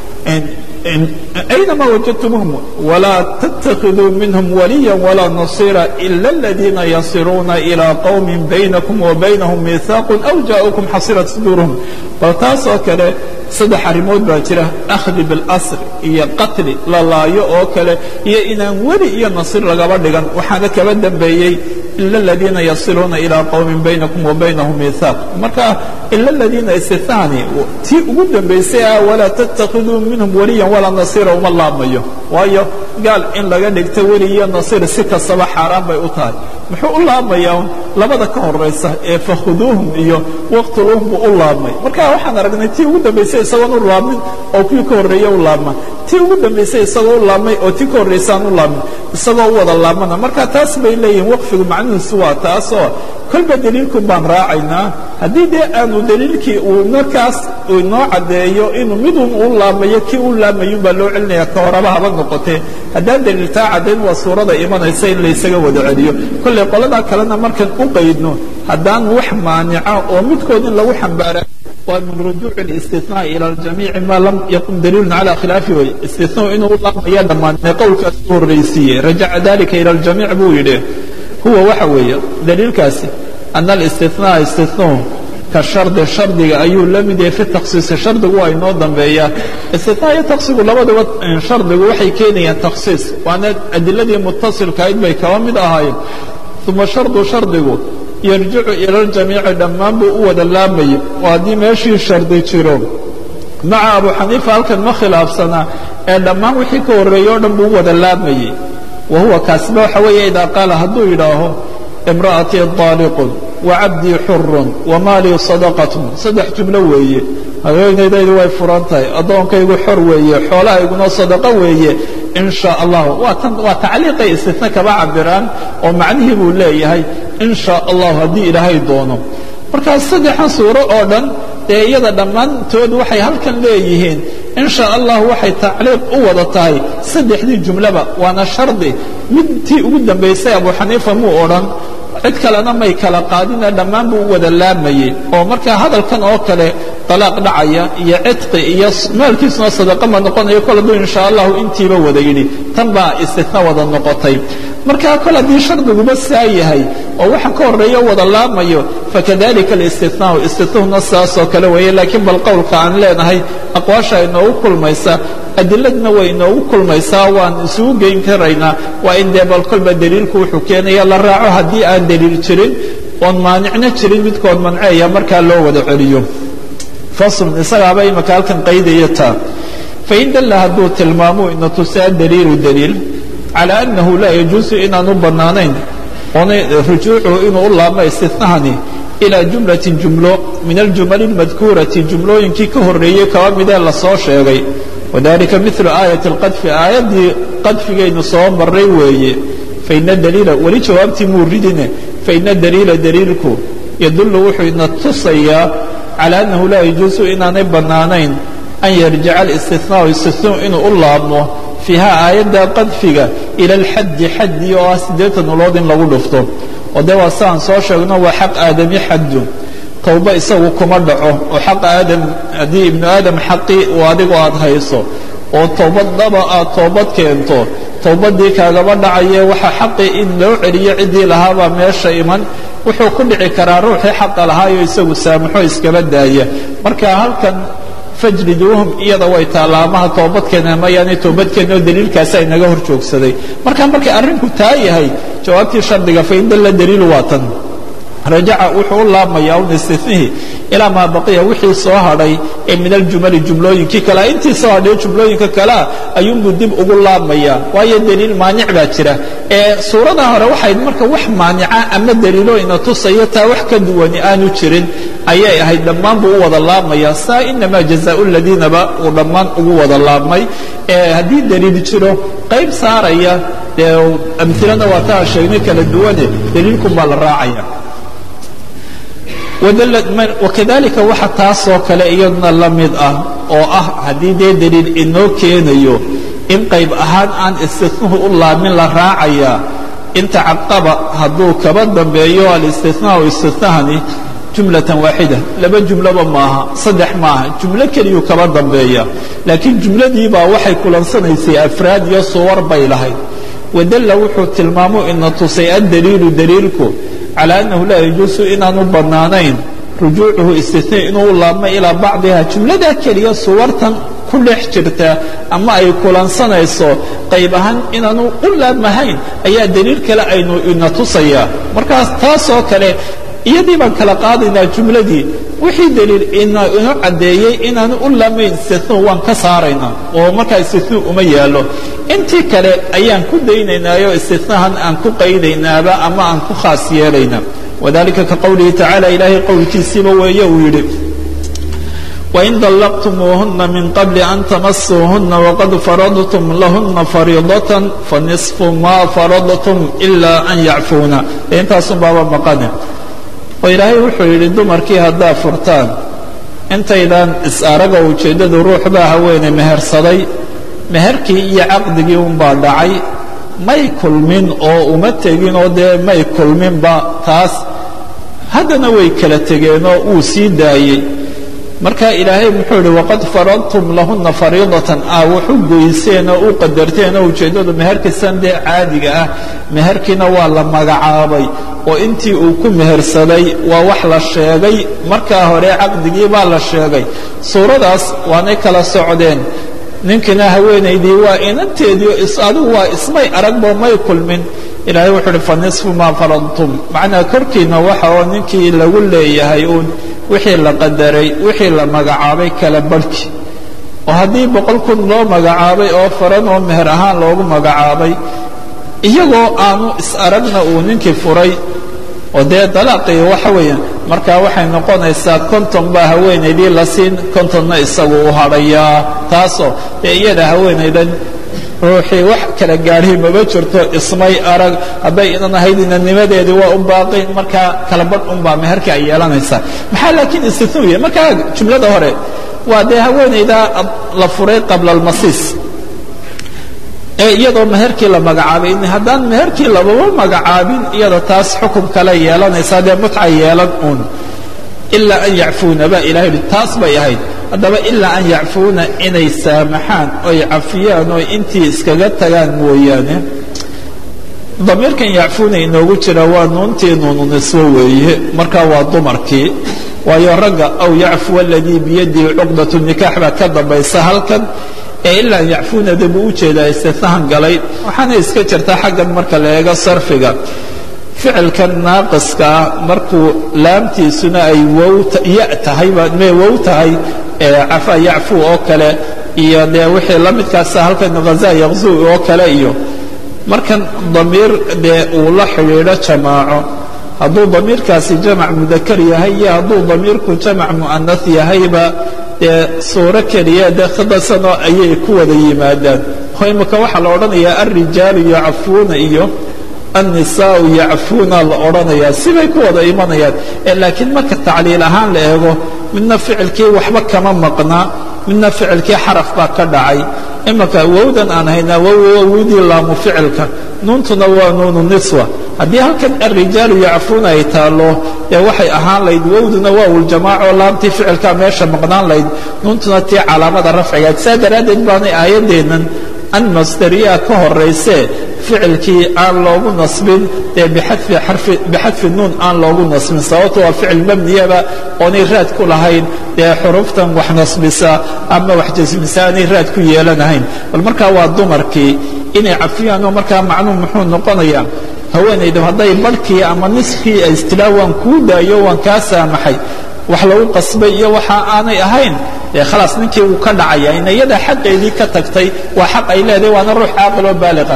أينما وجدتموهم ولا تتخذوا منهم وليا ولا نصيرا إلا الذين يصلون إلى قوم بينكم وبينهم ميثاق أو جاءوكم حصيرت صدورهم وtaasoo kale saddex arrimood baa jira akhdi biاlasr iyo qatli la laayo oo kale iyo inaan weli iyo nasir lagaba dhigan waxaana kaba dambeeyey ila اladiina yasiluuna ilىa qowmi baynakum wa baynahum miihaaq marka ila اladiina istihani tii ugu dambaysay ah walaa tatakiduu minhum waliya walaa nasira uma laabmayo waayo gaal in laga dhigto weli iyo nasir si kastaba xaaraan bay u tahay muxuu u laabmayaa labada ka horaysa ee fakhuduuhum iyo waqtuluuhum buu u laabmay marka waxaan aragnay tii ugu dambaysay isagoon u laabmin oo kuwii ka horreeye u laabma tii ugu dambaysay isagoo u laabmay oo tii ka horraysaan u laabmin isagoo u wada laabmana marka taas bay leeyihin waqfigu macnihiisu waa taasoo kolba daliilkun baan raacaynaa haddii dee aanu daliilkii uu markaas inoo caddeeyo inuu midun u laabmayo kii u laabmayun baa loo celinaya ka horaba haba noqotee haddaan daliiltaa caddayn waa suurada imanaysa in laysaga wada celiyo kollay qoladaa kalena markaan u qaydno haddaan wax maanica oo midkood in lagu xambaara waa min rujuuc الاstinاء ilى اjamiici ma lam yaqum daliilu calى khilaafi way istinaa inuu u laabmaya dhammaanee qowlkaas u horraysiiye rajaca dalika ilى اljamiic buu yidhi huwa waxa weeye daliilkaasi ana الاstinاء istinاu ka shardi shardiga ayuu la mid yahay fi takhsiisi shardigu waa inoo dambeeyaa istinaa iyo taksigu labaduba shardigu waxay keenayaan takhsiis waana adiladii mutasilkahayd bay kaba mid ahaayeen uma shardu shardigu yarjicu ila اljamiici dhammaan buu u wada laamayay oo haddii meeshii shardi jiro maca abu xaniifa halkan ma khilaafsanaa ee dhammaan wixii ka horreeyey o dhan buu u wada laamayey wa huwa kaasiba waxa weeye idaa qaala hadduu yidhaaho imra'atii daaliqun wacabdii xurun wamaalii sadaqatun saddex jumlo weeye haweenaydaydu way furan tahay addoonkaygu xor weeye xoolahayguna sadaqo weeye in sha allah waa tan waa tacliiqay istina kaba cabiraan oo macnihii buu leeyahay in sha allahu haddii ilaahay doono markaas saddexan suuro oo dhan dee iyada dhammaantood waxay halkan leeyihiin in sha allah waxay tacliiq u wada tahay saddexdii jumlaba waana shardi mid tii ugu dambaysay abu xaniifa muu odhan cid kalena may kala qaadine dhammaan buu u wada laamayey oo markaa hadalkan oo kale dalaaq dhacaya iyo cidqi iyo maalkiisuna sadaqa ma noqonayo kol hadduu insha allahu intiiba wada yidhi tan baa istina wada noqotay markaa kol haddii shardiguma saa yahay oo waxa ka horeeya wada laamayo fakadalika alistinaau istitnuhuna saasoo kale weeye laakiin bal qowlka aan leenahay aqwaasha inoogu kulmaysa adiladna way inoogu kulmaysaa waan isugu geyn karaynaa waa in dee bal kolba daliilku wuxuu keenaya la raaco haddii aan daliil jirin oon maanicna jirin midkood manceeya markaa loo wada celiyo faslun isagaaba imaka halkan qaydaya taa fain dalla hadduu tilmaamo ina tusaa daliilu daliil calى annahu laa yajuusu inaanu bannaanayn oona rujuucu inuu u laabmo istinahani ilaa jumlatin jumlo min aljumali اlmadkuurati jumlooyinkii ka horreeyey kaba midee lasoo sheegay wadalika milu aayati اlqadfi aayaddii qadfigaynu soo maray weeye faina daliila weli jawaabtii muu ridine faina daliila daliilku yadullu wuxuu ina tusayaa calى annahu laa yajuusu inaanay bannaanayn an yarjica alistinaau istinaau inuu u laabmo fiiha aayadda qadfiga ila alxaddi xaddi oo ah siddeetan ulood in lagu dhufto oo dee waa siaan soo sheegno waa xaq aadami xaddu towba isagu kuma dhaco oo xaq aadam haddii ibnu aadam xaqii uu adigu aad hayso oo towbad dhaba aad toobad keento towbaddii kaagaba dhacaye waxa xaqii in loo celiyo ciddii lahaabaa meesha iman wuxuu ku dhici karaa ruuxii xaqa lahaayo isagu saamaxo iskaba daaya marka halkan fajliduuhum iyada way taalaamaha toobadkeena mayaanay toobadkeena oo daliilkaasa inaga hor joogsaday marka markay arrinku taa yahay jawaabtii shardiga fain dalla daliilu waa tan rajaca wuxuu u laabmayaa un istinihi ilaa maa baqiya wixii soo hadhay ee min aljumali jumlooyinkii kalea intii soo hadhayo jumlooyinka kalea ayuunbuu dib ugu laabmayaa waayo daliil maanic baa jira ee suurada hore waxayd marka wax maanica ama daliilo ina tusayo taa wax ka duwani aanu jirin ayay ahayd dhammaan buu u wada laabmaya saa inamaa jazaau ladiinaba uu dhammaan ugu wada laabmay ee haddii daliil jiro qayb saaraya dee amilana waa taa sheegnay kala duwane daliilkun baa la raacaya wakadalika waxa taasoo kale iyaduna la mid ah oo ah haddii dee daliil inoo keenayo in qayb ahaan aan istinahu u laamin la raacayaa inta caqaba hadduu kaba dambeeyo alistinaau istinahani jumlatan waaxida laba jumloba maaha saddex maaha jumlo keliyuu kaba dambeeya laakiin jumladiibaa waxay kulansanaysay afraad iyo suwar bay lahayd wadalla wuxuu tilmaamo ina tusay addaliilu daliilku calى annahu laa yajuusu inaanu bannaanayn rujuucuhu istina inuu u laabmo ilaa bacdiha jumladaa keliya suwartan ku dhex jirta ama ay kulansanayso qayb ahaan inaanu u laabmahayn ayaa daliil kale aynu ina tusayaa markaas taasoo kale iyadii baan kala qaadaynaa jumladii wixii daliil ina inu caddeeyey inaanu u laamayn istinu waan ka saaraynaa oo markaa istinu uma yaallo intii kale ayaan ku daynaynaayoo istinahan aan ku qaydaynaaba ama aan ku khaas yeelaynaa wadalika ka qowlihi tacala ilaahay qowlkiisiiba weeye uu yidhi wain dallaqtumuuhuna min qabli an tamasuuhuna waqad faradtum lahuna fariidatan fanisfu ma faradtum ila an yacfuuna intaasun baaba maqane oo ilaahay wuxuu yidhi dumarkii haddaad furtaan intaydaan is-araga ujeeddadu ruux baa haweeney mehersaday meherkii iyo caqdigii unbaa dhacay may kulmin oo uma tegin oo dee may kulminba taas haddana way kala tegeenoo wuu sii daayey marka ilaahay muxuu yidhi waqad faradtum lahuna fariidatan ah wuxu goyseen oo u qadarteen oo ujeeddadu meherkiisan dee caadiga ah meherkiina waa la magacaabay oo intii uu ku mehersaday waa wax la sheegay markaa hore caqdigii baa la sheegay suuradaas waanay kala socdeen ninkina haweenaydii waa inanteediio adigu waa ismay aragbo may kulmin ilaahay wuxuu uhi fa nisfu maa faradtum macnaa korkiina waxa oo ninkii lagu leeyahay uun wixii la qadaray wixii la magacaabay kala barhki oo haddii boqol kun loo magacaabay oo faran oo meher ahaan loogu magacaabay iyagoo aanu is-aragna uu ninkii furay oo dee dalaaqii waxa weeyaan markaa waxay noqonaysaa konton baa haweenaydii la siin kontonna isagu u hadhayaa taasoo dee iyada haweenaydan ruuxii wax kala gaadhay maba jirto ismay arag hadday inan ahayd inanimadeedii waa u baaqi markaa kala badh unbaa meherkii ay yeelanaysaa maxaa laakiin istitnuya markaa jumlada hore waa dee haweenaydaa la furay qabla almasiis ee iyadoo meherkii la magacaabay haddaan meherkii lababa magacaabin iyada taas xukun kale yeelanaysaa dee mutca yeelan uun ilaa an yacfuuna baa ilahay yidhi taas bay ahayd haddaba ilaa an yacfuuna inay saamaxaan oy cafiyaan oo intii iskaga tagaan mooyaane damiirkan yacfuuna inoogu jira waa nuuntii nuunu niswo weeye markaa waa dumarkii waayo ragga aw yacfuwa aladii biyadihi cuqdatu nikaax baa ka dambaysa halkan ee ilaa yacfuunada buu u jeedaa istinahan galay waxaana iska jirta xaggan marka la eego sarfiga ficilkan naaqiska ah markuu laamtiisuna ay ya tahay me wow tahay cafa yacfu oo kale iyo dee wixii la midkaasa halkan haza yakzu oo kale iyo markan damiir dee uu la xidhiidho jamaaco hadduu damiirkaasi jamac mudakar yahay iyo hadduu damiirku jamac mu'anas yahayba dee suuro keliya dee khidasanoo ayay ku wada yimaadaan oo imika waxaa la odhanayaa alrijaalu yacfuuna iyo annisaau yacfuuna la odhanayaa sibay ku wada imanayaan laakiin marka tacliil ahaan la eego midna ficilkii waxba kama maqnaa midna ficilkii xaraf baa ka dhacay imika wowdan aan haynaa wowdii laamu ficilka nuuntuna waa nuunu niswa haddii halkan alrijaalu yacfuuna ay taallo dee waxay ahaan layd wowduna waa wuljamaaco laamtii ficilkaa meesha maqnaan layd nuuntuna tii calaamada rafcigaad saa daraaddeed baanay aayaddeennan an masdariyaa ka horaysee ficilkii aan loogu nasbin dee bixadfi nuun aan loogu nasbin sababto waa ficil mabniyaba oonay raad ku lahayn dee xuruftan wax nasbisa ama wax jasmisa aanay raad ku yeelanahayn bal markaa waa dumarkii inay cafiyaanoo markaa macnuu muxuu noqonayaa haweenaydu hadday barhkii ama niskii ay istilaa waan kuu daayo waan kaa saamaxay wax lagu qasbay iyo waxa aanay ahayn dee khalaas ninkii wuu ka dhacaya in iyada xaqeedii ka tagtay waa xaq ay leedahay waana ruux caaqil oo baaliqa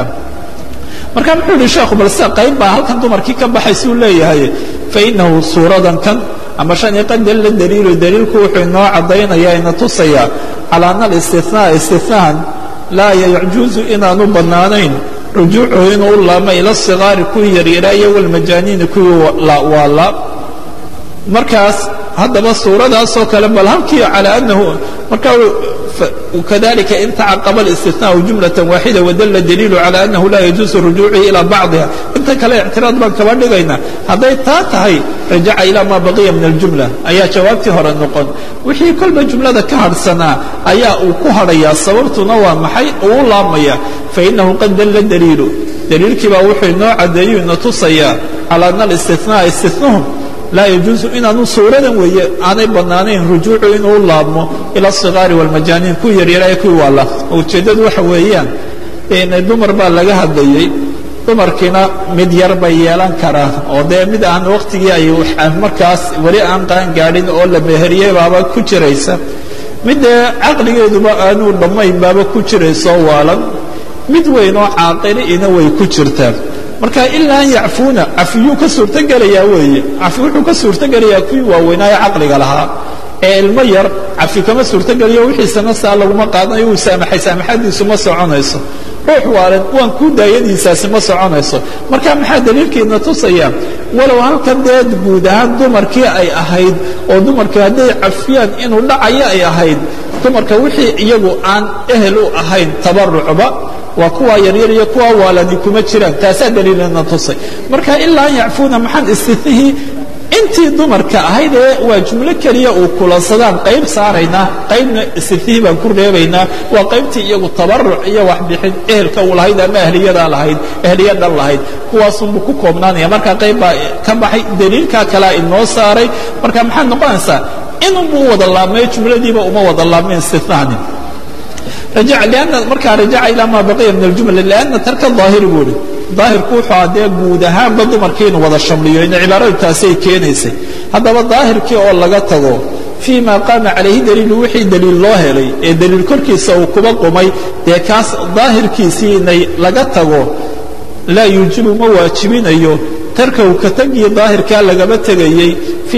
marka muxuu yihi sheekhu bal sida qayb baa halkan dumarkii ka baxaysuu leeyahay fainahu suuradan kan ama shan qad dalla daliilu daliilku wuxuu inoo caddaynaya ina tusaya calaa ana alistinaa istinahan laa yajuuzu inaanu bannaanayn rujuucuhu inuu u laamo ila sigaari kuwii yaryaraayo walmajaaniini kuwii waala markaas haddaba suuradaasoo kale bal halkii calى anahu marka kadalika in tacaqaba الاstinaaءu jumlaة waaxida wadala daliilu calى anahu laa yajuuzu rujuucihi ilى bacضiha inta kale ictiraad baan kaba dhigayna hadday taa tahay rajaca ilى ma baqiya min اljumla ayaa jawaabtii hore noqon wixii kolba jumlada ka harhsanaa ayaa uu ku hadhayaa sababtuna waa maxay uu u laamaya fainahu qad dala daliilu daliilkii baa wuxuu inoo cadeeyu ina tusayaa calى ana الاstinaaء istinahum laa yajuusu inaanu suuradan weeye aanay bannaanayn rujuucu inuu laabmo ila asigaari walmajaaniin kuwii yaryaraayo kuwii waala ujeeddadu waxa weeyaan dumar baa laga hadlayey dumarkiina mid yar bay yeelan karaan oo dee mid aan wakhtigii ay markaas weli aan qaan gaadhin oo la meheriyey baaba ku jiraysa mid dee caqligeeduba aanuu dhammayn baaba ku jiraysoo waalan mid weyn oo caaqiliina way ku jirtaa marka ilaa an yacfuuna cafiyuu ka suurtogelayaa weeye cafi wuxuu ka suurtogelayaa kuwii waaweynaayo caqliga lahaa ee ilmo yar cafi kama suurtogeliyo wixiisana saa laguma qaadanayo uu saamaxay saamaxadiisu ma soconayso ruux waalan waan kuu daayadiisaasi ma soconayso marka maxaa daliilkeedna tusaya walow halkan dee guud ahaan dumarkii ay ahayd oo dumarkii hadday cafiyaan inuu dhacayo ay ahayd dumarka wixii iyagu aan ehel u ahayn tabarucba waa kuwa yaryar iyo kuwa waalani kuma jiraan taasaa daliilana tusay marka ilaa an yacfuuna maxaan istinihii intii dumarka ahayd ee waa jumlo keliya uu kulansadaan qayb saaraynaa qaybna istinihii baan ku reebaynaa waa qaybtii iyagu tabaruc iyo waxbixin ehelka uu lahayd ama ahliyadaa lahayd ehliyadan lahayd kuwaasunbuu ku koobnaanaya marka qayb baa ka baxay daliilkaa kalea inoo saaray marka maxaad noqonaysaa inunbuu wada laabmayo jumladiiba uma wada laabmayn istinahani markaa rajaca ilaa maa baqiya min aljumla lianna tarka daahiri buu ihi daahirku wuxuu adee guud ahaanba dumarkii inu wada shamliyo ina cibaaradu taasay keenaysay haddaba daahirkii oo laga tago fii ma qaama calayhi daliilu wixii daliil loo helay ee daliil korkiisa uu kuba qumay dee kaas daahirkiisii inay laga tago laa yuujibu ma waajibinayo tarkahu ka tagii daahirkaa lagaba tegayey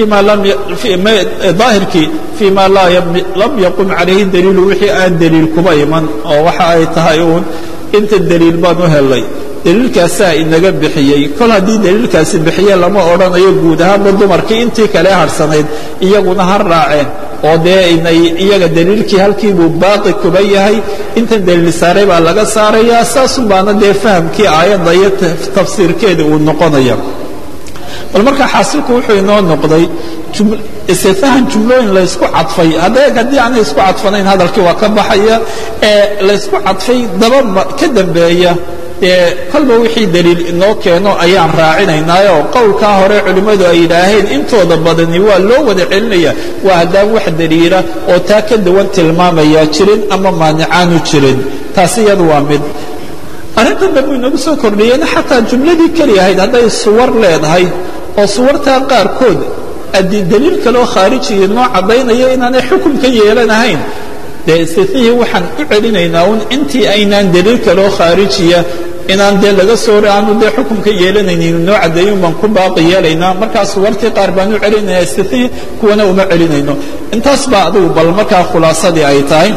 daahirkii fii ma lam yaqum calayhi daliilu wixii aan daliil kuba iman oo waxa ay tahay uun inta daliil baan u helay daliilkaasaa inaga bixiyey kol haddii daliilkaasi bixiye lama odhanayo guud ahaanba dumarkii intii kale harsanayd iyaguna ha raaceen oo dee inay iyaga daliilkii halkiibuu baaqi kuba yahay intan daliil saaray baa laga saarayaa saasun baana dee fahamkii aayadda iyo tafsiirkeeda uu noqonaya bal markaa xaasilku wuxuu inoo noqday istifahan jumlooyin laysku cadfay haddee haddii aanay isku cadfanayn hadalkii waa ka baxaya ee laysku cadfay daba ka dambeeya dee kolba wixii daliil inoo keeno ayaan raacinaynaayo qowlkaa hore culimmadu ay yidhaaheen intooda badani waa loo wada celinaya waa haddaan wax daliila oo taa ka duwan tilmaamaya jirin ama maanicaanu jirin taasi iyadu waa mid arrintan dambu inagu soo kordhiyeen xataa jumladii keli ahayd hadday suwar leedahay oo suwartaa qaarkood adii daliil kaloo khaarijiya noo caddaynaya inaanay xukun ka yeelanahayn dee istitnihii waxaan u celinaynaa un intii aynaan daliil kaloo khaarijiya inaan dee laga soo aanu dee xukun ka yeelanaynin noo caddeeyun baan ku baaqi yeelaynaa markaa suwartii qaar baan u celinaya istitnihii kuwana uma celinayno intaas baa adugu bal markaa khulaasadii ay tahay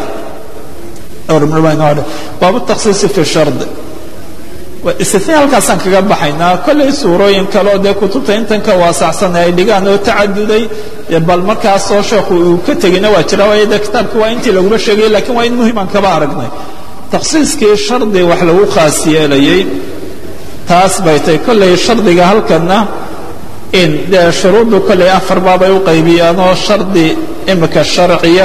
baab takhsiisi fi shard istifni halkaasaan kaga baxaynaa kollay suurooyin kale oo dee kutubta intan ka waasacsan ay dhigaan oo tacaduday bal markaasoo sheekhu uu ka tegina waa jira waayo dee kitaabki waa intii laguma sheegay lakiin waa in muhimaan kaba aragnay takhsiiskii shardi wax lagu khaas yeelayey taas bay tay kollay shardiga halkanna in dee shuruuddu kollay afar baabay u qaybiyaanoo shardi imika sharciya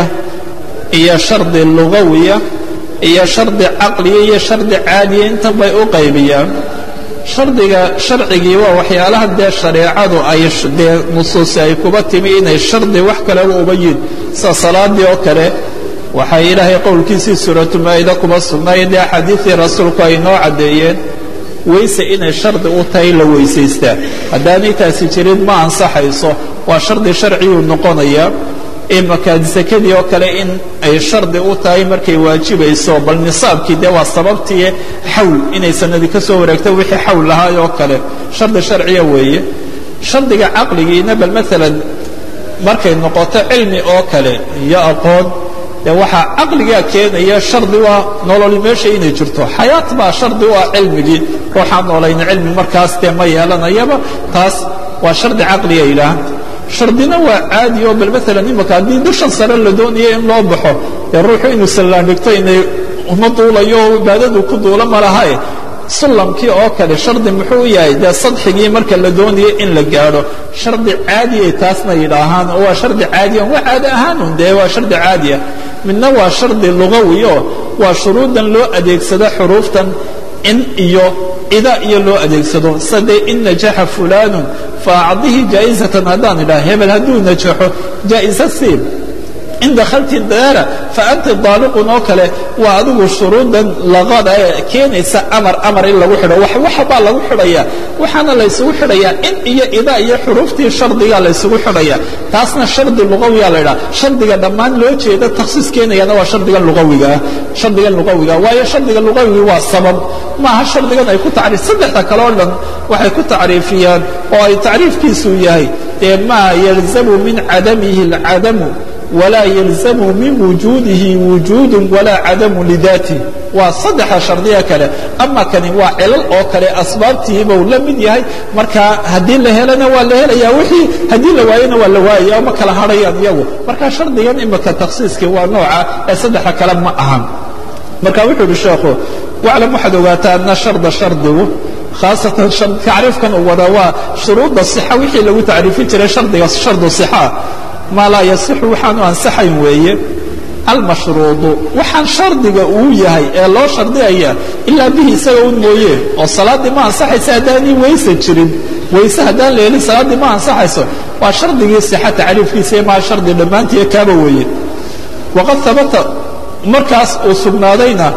iyo shardi lugawiya iyo shardi caqliya iyo shardi caadiya intan bay u qaybiyaan shardiga sharcigii waa waxyaalaha dee shareecadu ay dee nusuusi ay kuba timi inay shardi wax kaleba uba yiin sida salaadii oo kale waxay ilaahay qowlkiisii suuratumaa'ida kuba sugnaayeen dee axaadiidii rasuulku ay noo caddeeyeen weyse inay shardi u tahay la weysaystaa haddaanay taasi jirin ma ansaxayso waa shardi sharciyuu noqonaya imaka sakadii oo kale in ay shardi u tahay markay waajibayso bal nisaabkii dee waa sababtii xawl inay sanadi ka soo wareegto wixii xawl lahaay oo kale shardi sharciya weeye shardiga caqligiina bal maalan markay noqoto cilmi oo kale iyo aqoon dee waxaa caqligaa keenaya shardi waa nololi meesha inay jirto xayaat baa shardi u ah cilmigii ruuxaan noolayna cilmi markaas dee ma yeelanayaba taas waa shardi caqliga yidhaah shardina waa caadi oo bal maalan imaka haddii dushan sare la doonayo in loo baxo dee ruuxu inuu sallaan dhigto inay uma duulayo oo cibaadadu ku duula ma lahae sullamkii oo kale shardi muxuu yahay dee sadxigii marka la doonayo in la gaadho shardi caadiay taasna yidhaahaan oo waa shardi caadiya waa caadi ahaanun dee waa shardi caadiya midna waa shardi lugawi oo waa shuruudan loo adeegsado xuruuftan in iyo ida iyo loo adeegsado sade in najaxa fulanun faacdihi jaa'izatan haddaan idhaha hebel hadduu najaxo jaa'iza siib in dakhalti daara faanta daaliqun oo kale waa adigu shuruudan laqada ee keenaysa amar amar in lagu xidho waxa baa lagu xidhaya waxaana laysugu xidhayaa in iyo ida iyo xuruuftii shardiga laysugu xidhaya taasna shardi lugawiya la idhaha shardiga dhammaan loo jeeda takhsiis keenayana waa shardigan lugawigaa shardigan lugawiga waayo shardiga lugawigi waa sabab maaha shardigan ay ku tacriif saddexda kale oo dhan waxay ku tacriifiyaan oo ay tacriifkiisu yahay dee maa yalzamu min cadamihi alcadamu walaa yalzamu min wujuudihi wujuudu walaa cadamu lidaatih waa saddexa shardiya kale ama kani waa cilal oo kale asbaabtiibuu la mid yahay marka haddii la helana waa la helaya wixii haddii la waayona waa la waayaya ma kala hadhayaan iyagu marka shardigan imika takhsiiskii waa nooca ee saddexa kale ma ahan marka wuxuu uhi sheekhu waclam waxaad ogaataa ana sharda shardigu khaasatan tacriifkan uu wada waa shuruudda sixa wixii lagu tacriifin jiray shardiga shardu sixa maa laa yasixu waxaanu ansaxayn weeye almashruudu waxaan shardiga uu yahay ee loo shardiyaya ilaa bihi isaga un mooye oo salaaddii ma ansaxaysa haddaanii weyse jirin weyse haddaan la helin salaaddii ma ansaxayso waa shardigii sixa tacriifkiisa maa shardi dhammaantiiyo kaaba weeye waqad habata markaas uu sugnaadayna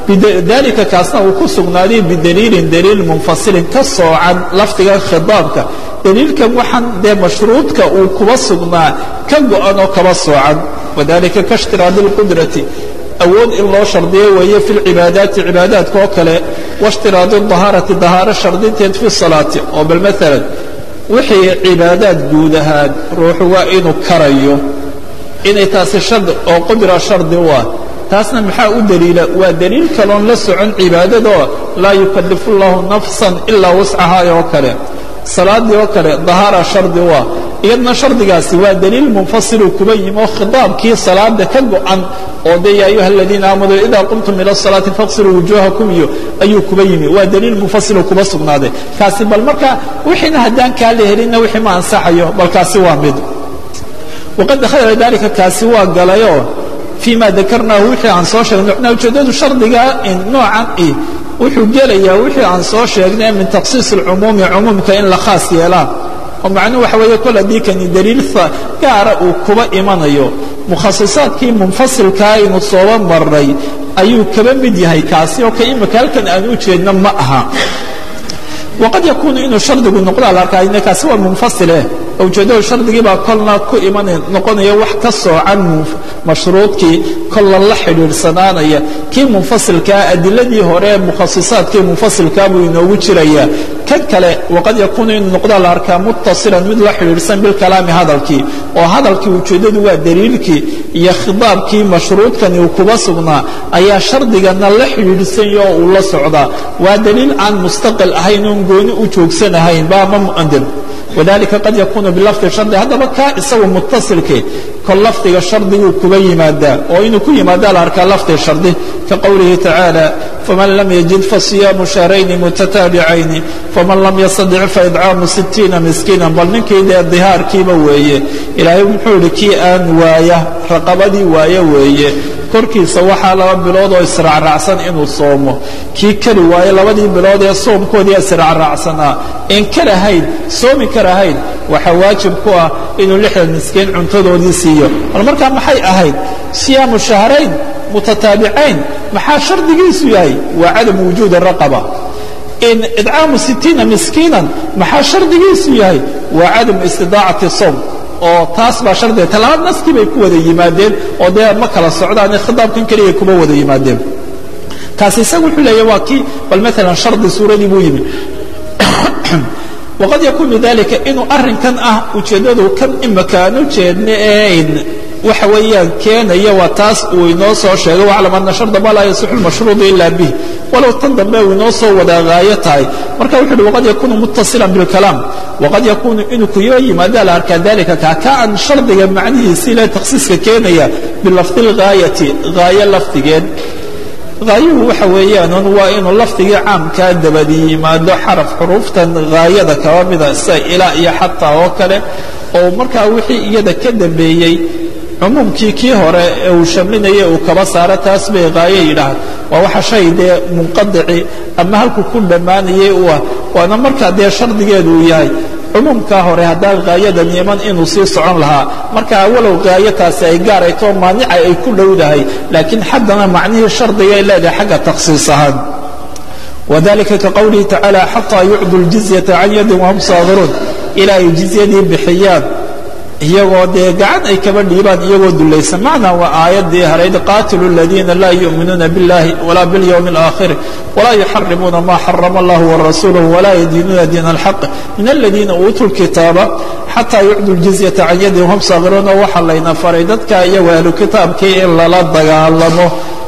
dalika kaasna uu ku sugnaaday bidaliilin daliil munfasilin ka soocan lafdiga khidaabka daliilkan waxaan dee mashruudka uu kuba sugnaa ka go-an oo kaba soocan wadalika kaاshtiraadi اlqudrati awood in loo shardiyo weeye fi lcibaadaati cibaadaadka oo kale waاshtiraadi اdahaarati dahaaro shardinteed fi salaati oo bal maalan wixii cibaadaad guud ahaan ruuxu waa inuu karayo inay taasi shardi oo qudra shardi u ah taasna maxaa u daliila waa daliil kaloon la socon cibaadadoo laa yukalifu اllahu nafsan ilaa wascahaa oo kale salaadii oo kale dahaara shardi u ah iyadna shardigaasi waa daliil munfasilu kuba yimi oo khitaabkii salaada ka go-an oo de ya ayuha aladiina aamanuu idaa qumtum ila salaati faqsiluu wujuuhakum iyo ayuu kuba yimi waa daliil munfasilu kuba sugnaaday kaasi bal marka wixiina haddaan kaa la helinna wixii ma ansaxayo bal kaasi waa mid waqad dakhala dalika kaasi waa galayoo fii ma dakarnaahu wixii aan soo sheegnay ujeeddadu shardiga noocan i wuxuu gelayaa wixii aan soo sheegnay min takhsiis alcumuumi cumuumka in la khaas yeelaan oo macnuhu waxa weeye kol haddii kani daliil gaara uu kuba imanayo mukhasisaadkii munfasilkaa aynu sooba marray ayuu kaba mid yahay kaasi oo ka imika halkan aan u jeedno ma aha waqad yakuunu inuu shardigu noqdaa la arkaa kaasi waa munfasileh ujeeddadu shardigii baa kolna ku iman noqonaya wax ka soocan mashruudkii kolla la xidhiidhsanaanaya kii munfasilkaa adiladii hore ee mukhasisaadkii munfasilkaa buu inoogu jirayaa kan kale waqad yakuunu inuu noqdaa la arkaa muttasilan mid la xidhiidhsan bilkalaami hadalkii oo hadalkii ujeeddadu waa daliilkii iyo khidaabkii mashruudkani uu kuba sugnaa ayaa shardigana la xidhiidhsanya oo uu la socdaa waa daliil aan mustaqil ahayn oon gooni u joogsanahayn ba ama mu'andir wadalika qad yakuunu bilafdi shardi haddaba kaa isagu muttasilke kol lafdiga shardiguu kuba yimaadaa oo inuu ku yimaadaa la arkaa lafdi shardi ka qowlihi tacaala faman lam yajid fasiyaamu shahrayni mutataabicayni faman lam yastadic faidcaamu sittiina miskiinan bal ninkii dee dihaarkiiba weeye ilaahay muxuu idhi kii aan waaya raqabadii waaya weeye korkiisa waxaa laba bilood oo israacraacsan inuu soomo kii kari waaye labadii bilood ee soomkoodii israacraacsanaa een karahayn soomi karahayn waxaa waajib ku ah inuu lixdan miskiin cuntadoodii siiyo bal markaa maxay ahayd siyaamu shahrayn mutataabicayn maxaa shardigiisu yahay waa cadamu wujuudi raqaba in idcaamu sittiina miskiinan maxaa shardigiisu yahay waa cadamu istidaacati soom oo taas baa shardiga talabaad naskii bay ku wada yimaadeen oo dee ma kala socdaane khitaabkan keliya kuma wada yimaadeen kaasi isaga wuxuu leeya waa kii bal maalan shardi suuradii buu yimi waqad yakuunu dalika inuu arrinkan ah ujeeddadu kan imaka aan u jeedna ee waxa weeyaan keenaya waa taas uu inoo soo sheegay waclam ana sharda ma laa yasixu lmashruudu ila bih walow tan dambe uu inoo soo wada haayo tahay marka wuxu uhi waqad yakuunu muttasilan bilkalaam waqad yakuunu inuu kuyo yimaada la arkaa dalika kaa ka aan shardiga macnihiisi ile takhsiiska keenaya bilafdi lgaayati gaayo lafdigeed haayuhu waxa weeyaan waa inuu lafdigii caamkaa dabadi yimaado xaraf xuruuftan haayada kaba mida sida ilaa iyo xataa oo kale oo markaa wixii iyada ka dambeeyey cumuumkii kii hore ee uu shamlinayay uu kaba saaro taas bay haayo yidhaahd waa waxa shay dee munqadici ama halku ku dhammaanayay u ah waana markaa dee shardigeedu uu yahay cumuumkaa hore haddaan haayadan iman inuu sii socon lahaa marka walow haayataasi ay gaarayto maanica ay ku dhowdahay laakiin haddana macnihii shardigay leedahay xagga takhsiis ahaan wadalika ka qowlihi tacaala xataa yucdu ljizyata can yadin wahum saagiruun ilaa ay jizyadii bixiyaan iyagoo dee gacan ay kaba dhiibaan iyagoo dulaysan macnaa waa aayaddii harayd qaatilu aladiina laa yu'minuuna biاllahi walaa biاlyowmi اlaakhiri walaa yuxarimuuna ma xarama allah warasuuluh walaa yadiinuuna diin alxaq min aladiina uutuu lkitaaba xataa yucdu ljizyata can yadin wahum saagiruun oo waxaa layna faray dadka iyagoo ahlu kitaabkii in lala dagaalamo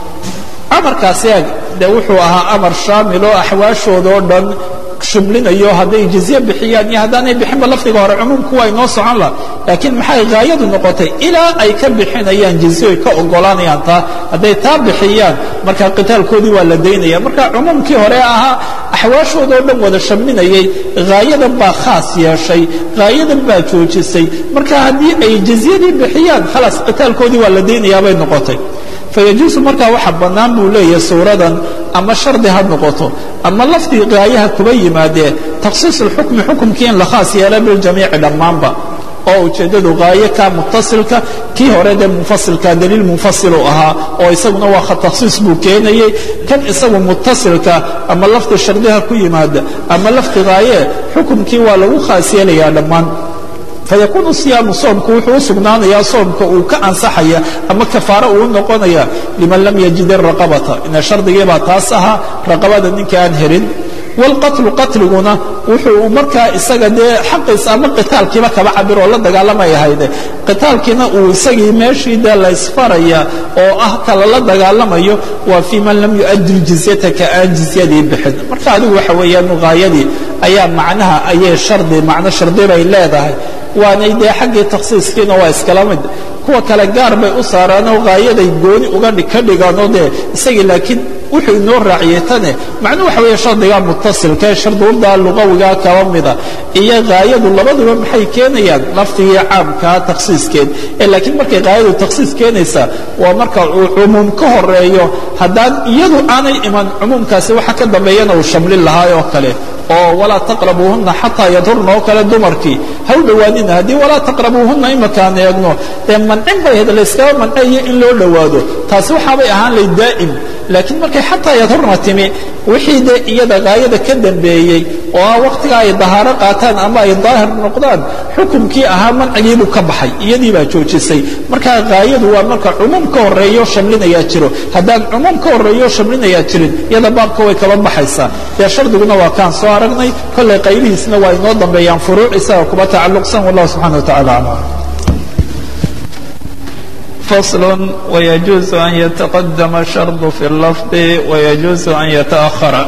amarkaasi ag de wuxuu ahaa amar shaamil oo axwaashooda oo dhan shumlinayo hadday jizye bixiyaan iyo haddaanay bixinba lafdiga hore cumuumku waa inoo socon laha laakiin maxay haayadu noqotay ilaa ay ka bixinayaan jizye ay ka ogolaanayaan taa hadday taa bixiyaan marka qitaalkoodii waa la daynaya marka cumuumkii hore ahaa axwaashooda oo dhan wada shamlinayay haayadan baa khaas yeeshay haayadan baa joojisay marka haddii ay jizyadii bixiyaan khalaas qitaalkoodii waa la daynayaabay noqotay fayajuusu markaa waxa bannaan buu leeyahay suuradan ama shardi ha noqoto ama lafdii gaayaha kuba yimaadee takhsiis اlxukmi xukumkii in la khaas yeela biljamiici dhammaanba oo ujeeddadu haayo ka mutasilka kii hore dee munfasilka daliil munfasilu ahaa oo isaguna waa takhsiis buu keenayey kan isagu mutasilka ama lafdi shardiha ku yimaada ama lafdi haaye xukumkii waa lagu khaas yeelayaa dhammaan fayakuunu siyaamu soomku wuxuu u sugnaanayaa soomka uu ka ansaxaya ama kafaaro uu noqonaya liman lam yajid iraqabata ina shardigiibaa taas ahaa raqabada ninka aan helin wاlqatlu qatliguna wuxuu markaa isaga dee xaqiisa ama qitaalkiiba kaba cabir oo la dagaalamay ahayde qitaalkiina uu isagii meeshii dee laysfaraya oo ah kala la dagaalamayo waa fii man lam yu'addi jizyata ka aan jizyadii bixin marka adigu waxa weeyaan haayadii ayaa macnaha ayay shardi macno shardi bay leedahay waanay dee xaggii takhsiiskiina waa iskala mid kuwa kale gaar bay u saaraanoo haayaday gooni uga ka dhigaanoo dee isagii laakiin wuxuu inoo raaciyey tane macnuu waxa weeye shardigaa mutasilka ee sharduurdaa luqawigaa kaba mida iyo haayadu labaduba maxay keenayaan lafdigii caamkaa takhsiiskeed ee laakiin markay haayadu takhsiis keenaysaa waa marka uu cumuum ka horeeyo haddaan iyadu aanay iman cumuumkaasi waxa ka dambeeyana uu shamlin lahaay oo kale oo walaa taqrabuuhunna xataa yadhurna oo kale dumarkii ha u dhowaanina haddii walaa taqrabuuhunna imakaan eegno dee mancin bay ahayd layskaba mancayo in loo dhowaado taasi waxaabay ahaan lay daa'im laakiin markay xataa yadhurna timi wixii dee iyada haayada ka dambeeyey oo ah wakhtiga ay dahaaro qaataan ama ay daahir noqdaan xukumkii ahaa mancigiibuu ka baxay iyadii baa joojisay markaa haayadu waa marka cumuum ka horeeyo shamlinayaa jiro haddaan cumuum ka horeeyo shamlinayaa jirin iyada baabka way kaba baxaysaa dee shardiguna waa kaan soo aragnay kollay qaybihiisna waa inoo dambeeyaan furuuc isaga kuba tacalluqsan wallahu subxana wa tacala aclam فصل ويجوز أن يتقدم الشرط في اللفظ ويجوز أن يتأخر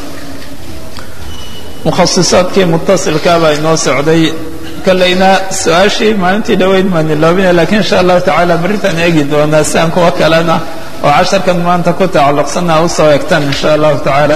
mukhasisaadkii mutasilkaa baa inoo socday kollayna su-aashii maalintii dhoweyd maan iloobina lakiin insha allahu tacaala berritaan eegi doonaa siaan kuwa kalena oo casharkan maanta ku tacalluqsana usoo egtaan insha allahu tacaala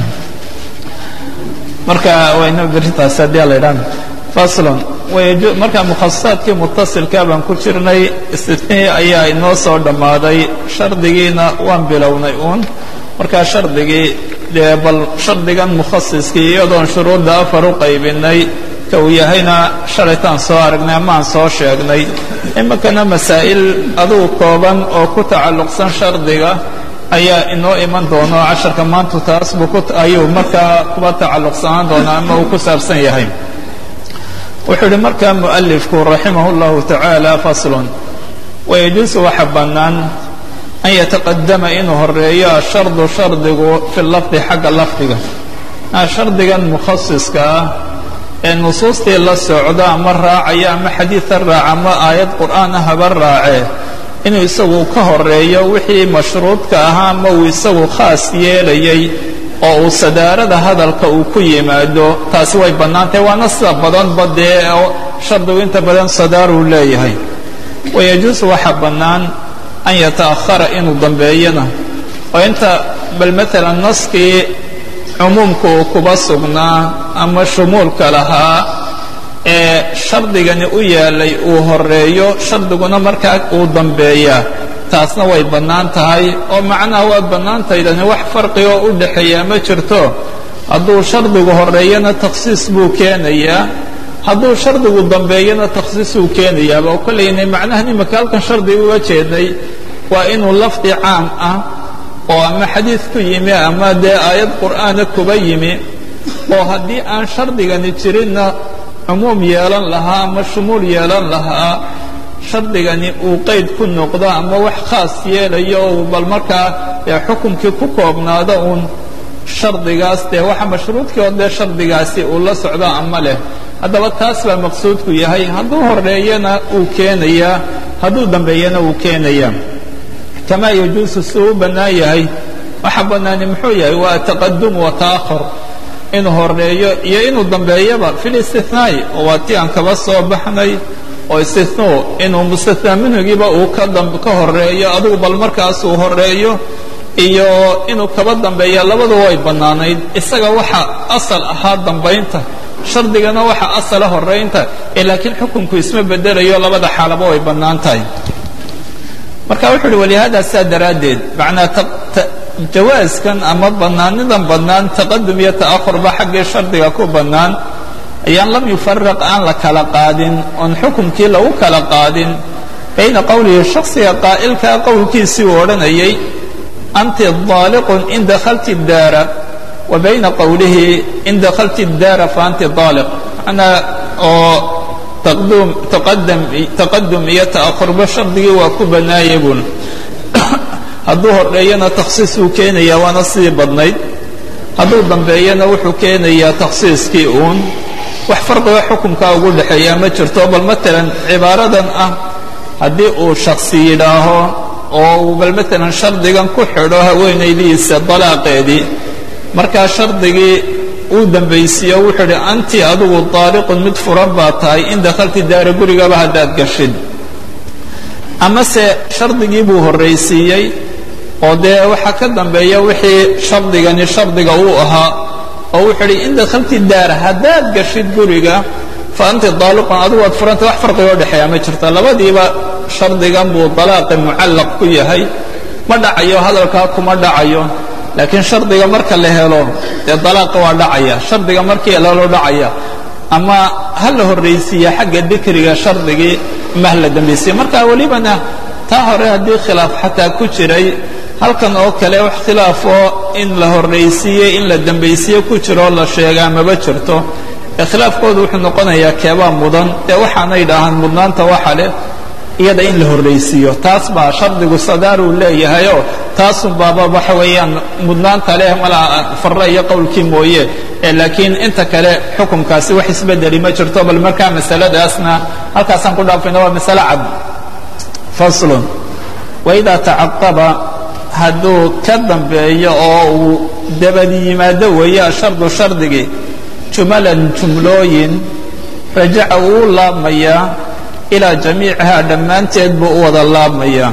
marka wayno berritaas haddii ala idhaan faslon marka mukhasisaadkii mutasilka baan ku jirnay istinihii ayaa inoo soo dhammaaday shardigiina waan bilownay uun markaa shardigii dee bal shardigan mukhasiskii iyadoon shuruudda afar u qaybinay ka uu yahayna shalaytaan soo aragnay amaan soo sheegnay iminkana masaa'il adugu kooban oo ku tacalluqsan shardiga ayaa inoo iman doono casharka maanta taas buu ayuu markaa kuba tacalluqsanaan doonaa ama uu ku saabsan yahay wuxuu ihi markaa mu'alifku raximah اllahu tacaala faslun wayajuusu waxa bannaan an yataqadama inuu horeeyo ashardu shardigu fi lafdi xagga lafdiga shardigan mukhasiska ah ee nusuustii la socda ama raacaya ama xadiida raaca ama aayad qur'aan ah haba raacee inuu isagu ka horeeyo wixii mashruudka ahaa ama uu isagu khaas yeelayay oo uu sadaarada hadalka uu ku yimaado taasi way bannaantahay waana sida badanba dee oo shardigu inta badan sadaaruu leeyahay wayajuusu waxa bannaan an yata'ahara inuu dambeeyana oo inta bal maalan naskii cumuumka uu kuba sugnaa ama shumuulka lahaa ee shardigani u yaalay uu horeeyo shardiguna markaa uu dambeeyaa taasna way bannaan tahay oo macnaha waa bannaantaydani wax farqi oo u dhaxeeyaa ma jirto hadduu shardigu horeeyana takhsiis buu keenayaa hadduu shardigu dambeeyana takhsiisuu keenayaaba oo kollayna macnahan imika halkan shardiga uga jeednay waa inuu lafdi caam ah oo ama xadiid ku yimi ama dee aayad qur'aana kuba yimi oo haddii aan shardigani jirinna cumuum yeelan lahaa ama shumuul yeelan lahaa shardigani uu qeyd ku noqdo ama wax khaas yeelayo ou bal markaa dee xukumkii ku koobnaado uun shardigaas dee waxa mashruudkii oo dee shardigaasi uu la socdo ama leh haddaba taas baa maqsuudku yahay hadduu horeeyana uu keenayaa hadduu dambeeyana uu keenayaa kamaa yajuusu si u bannaan yahay waxa bannaani muxuu yahay waa taqadum wa ta'ahur inuu horeeyo iyo inuu dambeeyaba fi listinaai oo waa tii aan kaba soo baxnay oo istinuu inuu mustathnaa minhigiiba uu ka horeeyo adigu bal markaasuu horeeyo iyo inuu kaba dambeeya labadu way bannaanayd isaga waxa asal ahaa dambaynta shardigana waxa asala horaynta ee laakiin xukunku isma bedelayo labada xaalaba way bannaan tahay marka wuxuu uhi walihaada saa daraaddeed macnaa jawaaskan ama bannaanidan bannaan taqadum iyo ta'ahur ba xaggii shardiga ku bannaan ayaan lam yufaraq aan la kala qaadin oon xukumkii lagu kala qaadin bayna qowlihi shaksiga qaa'ilkaa qowlkiisii uu odhanayay anti daaliqun in dakhalti daara wa bayna qowlihi in dakhalti daara fa anti daaliq macnaa oo taqdum taqadam taqadum iyo ta'ahurba shardigii waa ku bannaayay buun hadduu horreeyana takhsiis uu keenayaa waana sidii badnayd hadduu dambeeyana wuxuu keenayaa takhsiiskii uun wax farqiga xukumkaa ugu dhexeeyaa ma jirto bal matalan cibaaradan ah haddii uu shaksi yidhaaho oo uu bal matalan shardigan ku xidho haweenaydiisa dalaaqeedii markaa shardigii uu dambaysiiyo wuxuu idhi anti adigu daaliqun mid furan baa tahay in dakhalti daara gurigaba haddaad gashid amase shardigii buu horraysiiyey oo dee waxaa ka dambeeya wixii shardigani shardiga uu ahaa oo wuxuu idhi in dakhalti daara haddaad gashid guriga fa anti daaliqun adigu waad furanta wax farqigoo dhexeeya ma jirta labadiiba shardigan buu dalaaqi mucallaq ku yahay ma dhacayo hadalkaa kuma dhacayo laakiin shardiga marka la helo dee dalaaqa waa dhacaya shardiga markii lalo dhacaya ama ha la horraysiiya xagga dikriga shardigii ama ha la dambaysiya marka welibana taa hore haddii khilaaf xataa ku jiray halkan oo kale wax khilaafoo in la horraysiiyey in la dambaysiye ku jiroo la sheegaa maba jirto ee khilaafkoodu wuxuu noqonayaa keebaa mudan dee waxaanay dhahaan mudnaanta waxa leh iyada in la horraysiiyo taas baa shardigu sadaaruu leeyahayoo taasun baaba waxa weeyaan mudnaanta leh malaa farre iyo qowlkii mooye ee laakiin inta kale xukumkaasi wax isbedeli ma jirto bal markaa masaladaasna halkaasaan ku dhaafayna waa masale cad faslun waidaa tacaqaba hadduu ka dambeeyo oo uu dabad yimaado weeye ashardu shardigii jumalan jumlooyin rajaca uu laabmayaa ilaa jamiicihaa dhammaanteed buu u wada laabmayaa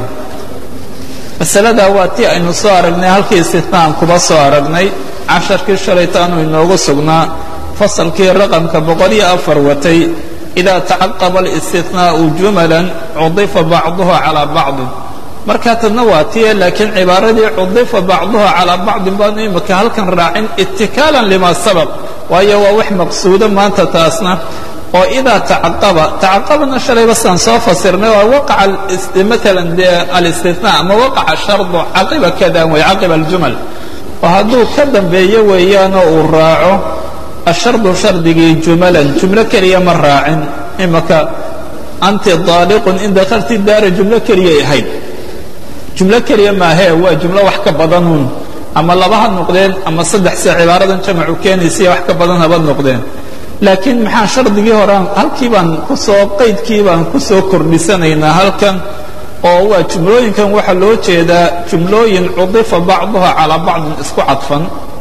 masaladaa waa tii aynu soo aragnay halkii istitnaan kuba soo aragnay casharkii shalaytaanu inoogu sugnaa fasalkii raqamka boqol iyo afar watay idaa tacaqaba alistinaa'u jumalan cudifa bacduha calaa bacdin markaa tadna waa tiye laakiin cibaaradii cudifa bacduha calaa bacdin baanu imika halkan raacin itikaalan lima sabaq waayo waa wax maqsuudo maanta taasna oo idaa tacaqaba tacaqabana shalayba sidaan soo fasirnay waa waqaca maalan dee alistinaa ama waqaca shardu caqiba kada wey caqiba aljumal oo hadduu ka dambeeyo weeyaanoo uu raaco ashardu shardigii jumalan jumlo keliya ma raacin imaka anti daaliqun in dakalti daara jumlo keliyay ahayd jumlo keliya maahee waa jumlo wax ka badanuun ama laba ha noqdeen ama saddex se cibaaradan jamacu keenaysiya wax ka badan haba noqdeen laakiin maxaa shardigii horean halkii baan kusoo qaydkii baan ku soo kordhisanaynaa halkan oo waa jumlooyinkan waxaa loo jeedaa jumlooyin cudifa bacduha calaa bacdin isku cadfan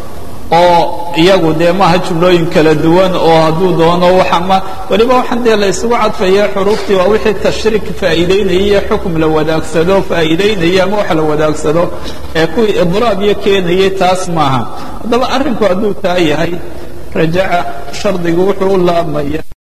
oo iyagu dee maaha jumlooyin kala duwan oo hadduu doono waxama weliba waxaan dee la isugu cadfaya xuruuftii waa wixii tashriik faa'iidaynaya iyo xukum la wadaagsado faa'iidaynaya ama wax la wadaagsado ee kuwii idraab iyo keenayay taas maaha haddaba arrinku hadduu taa yahay rajaca shardigu wuxuu u laabmaya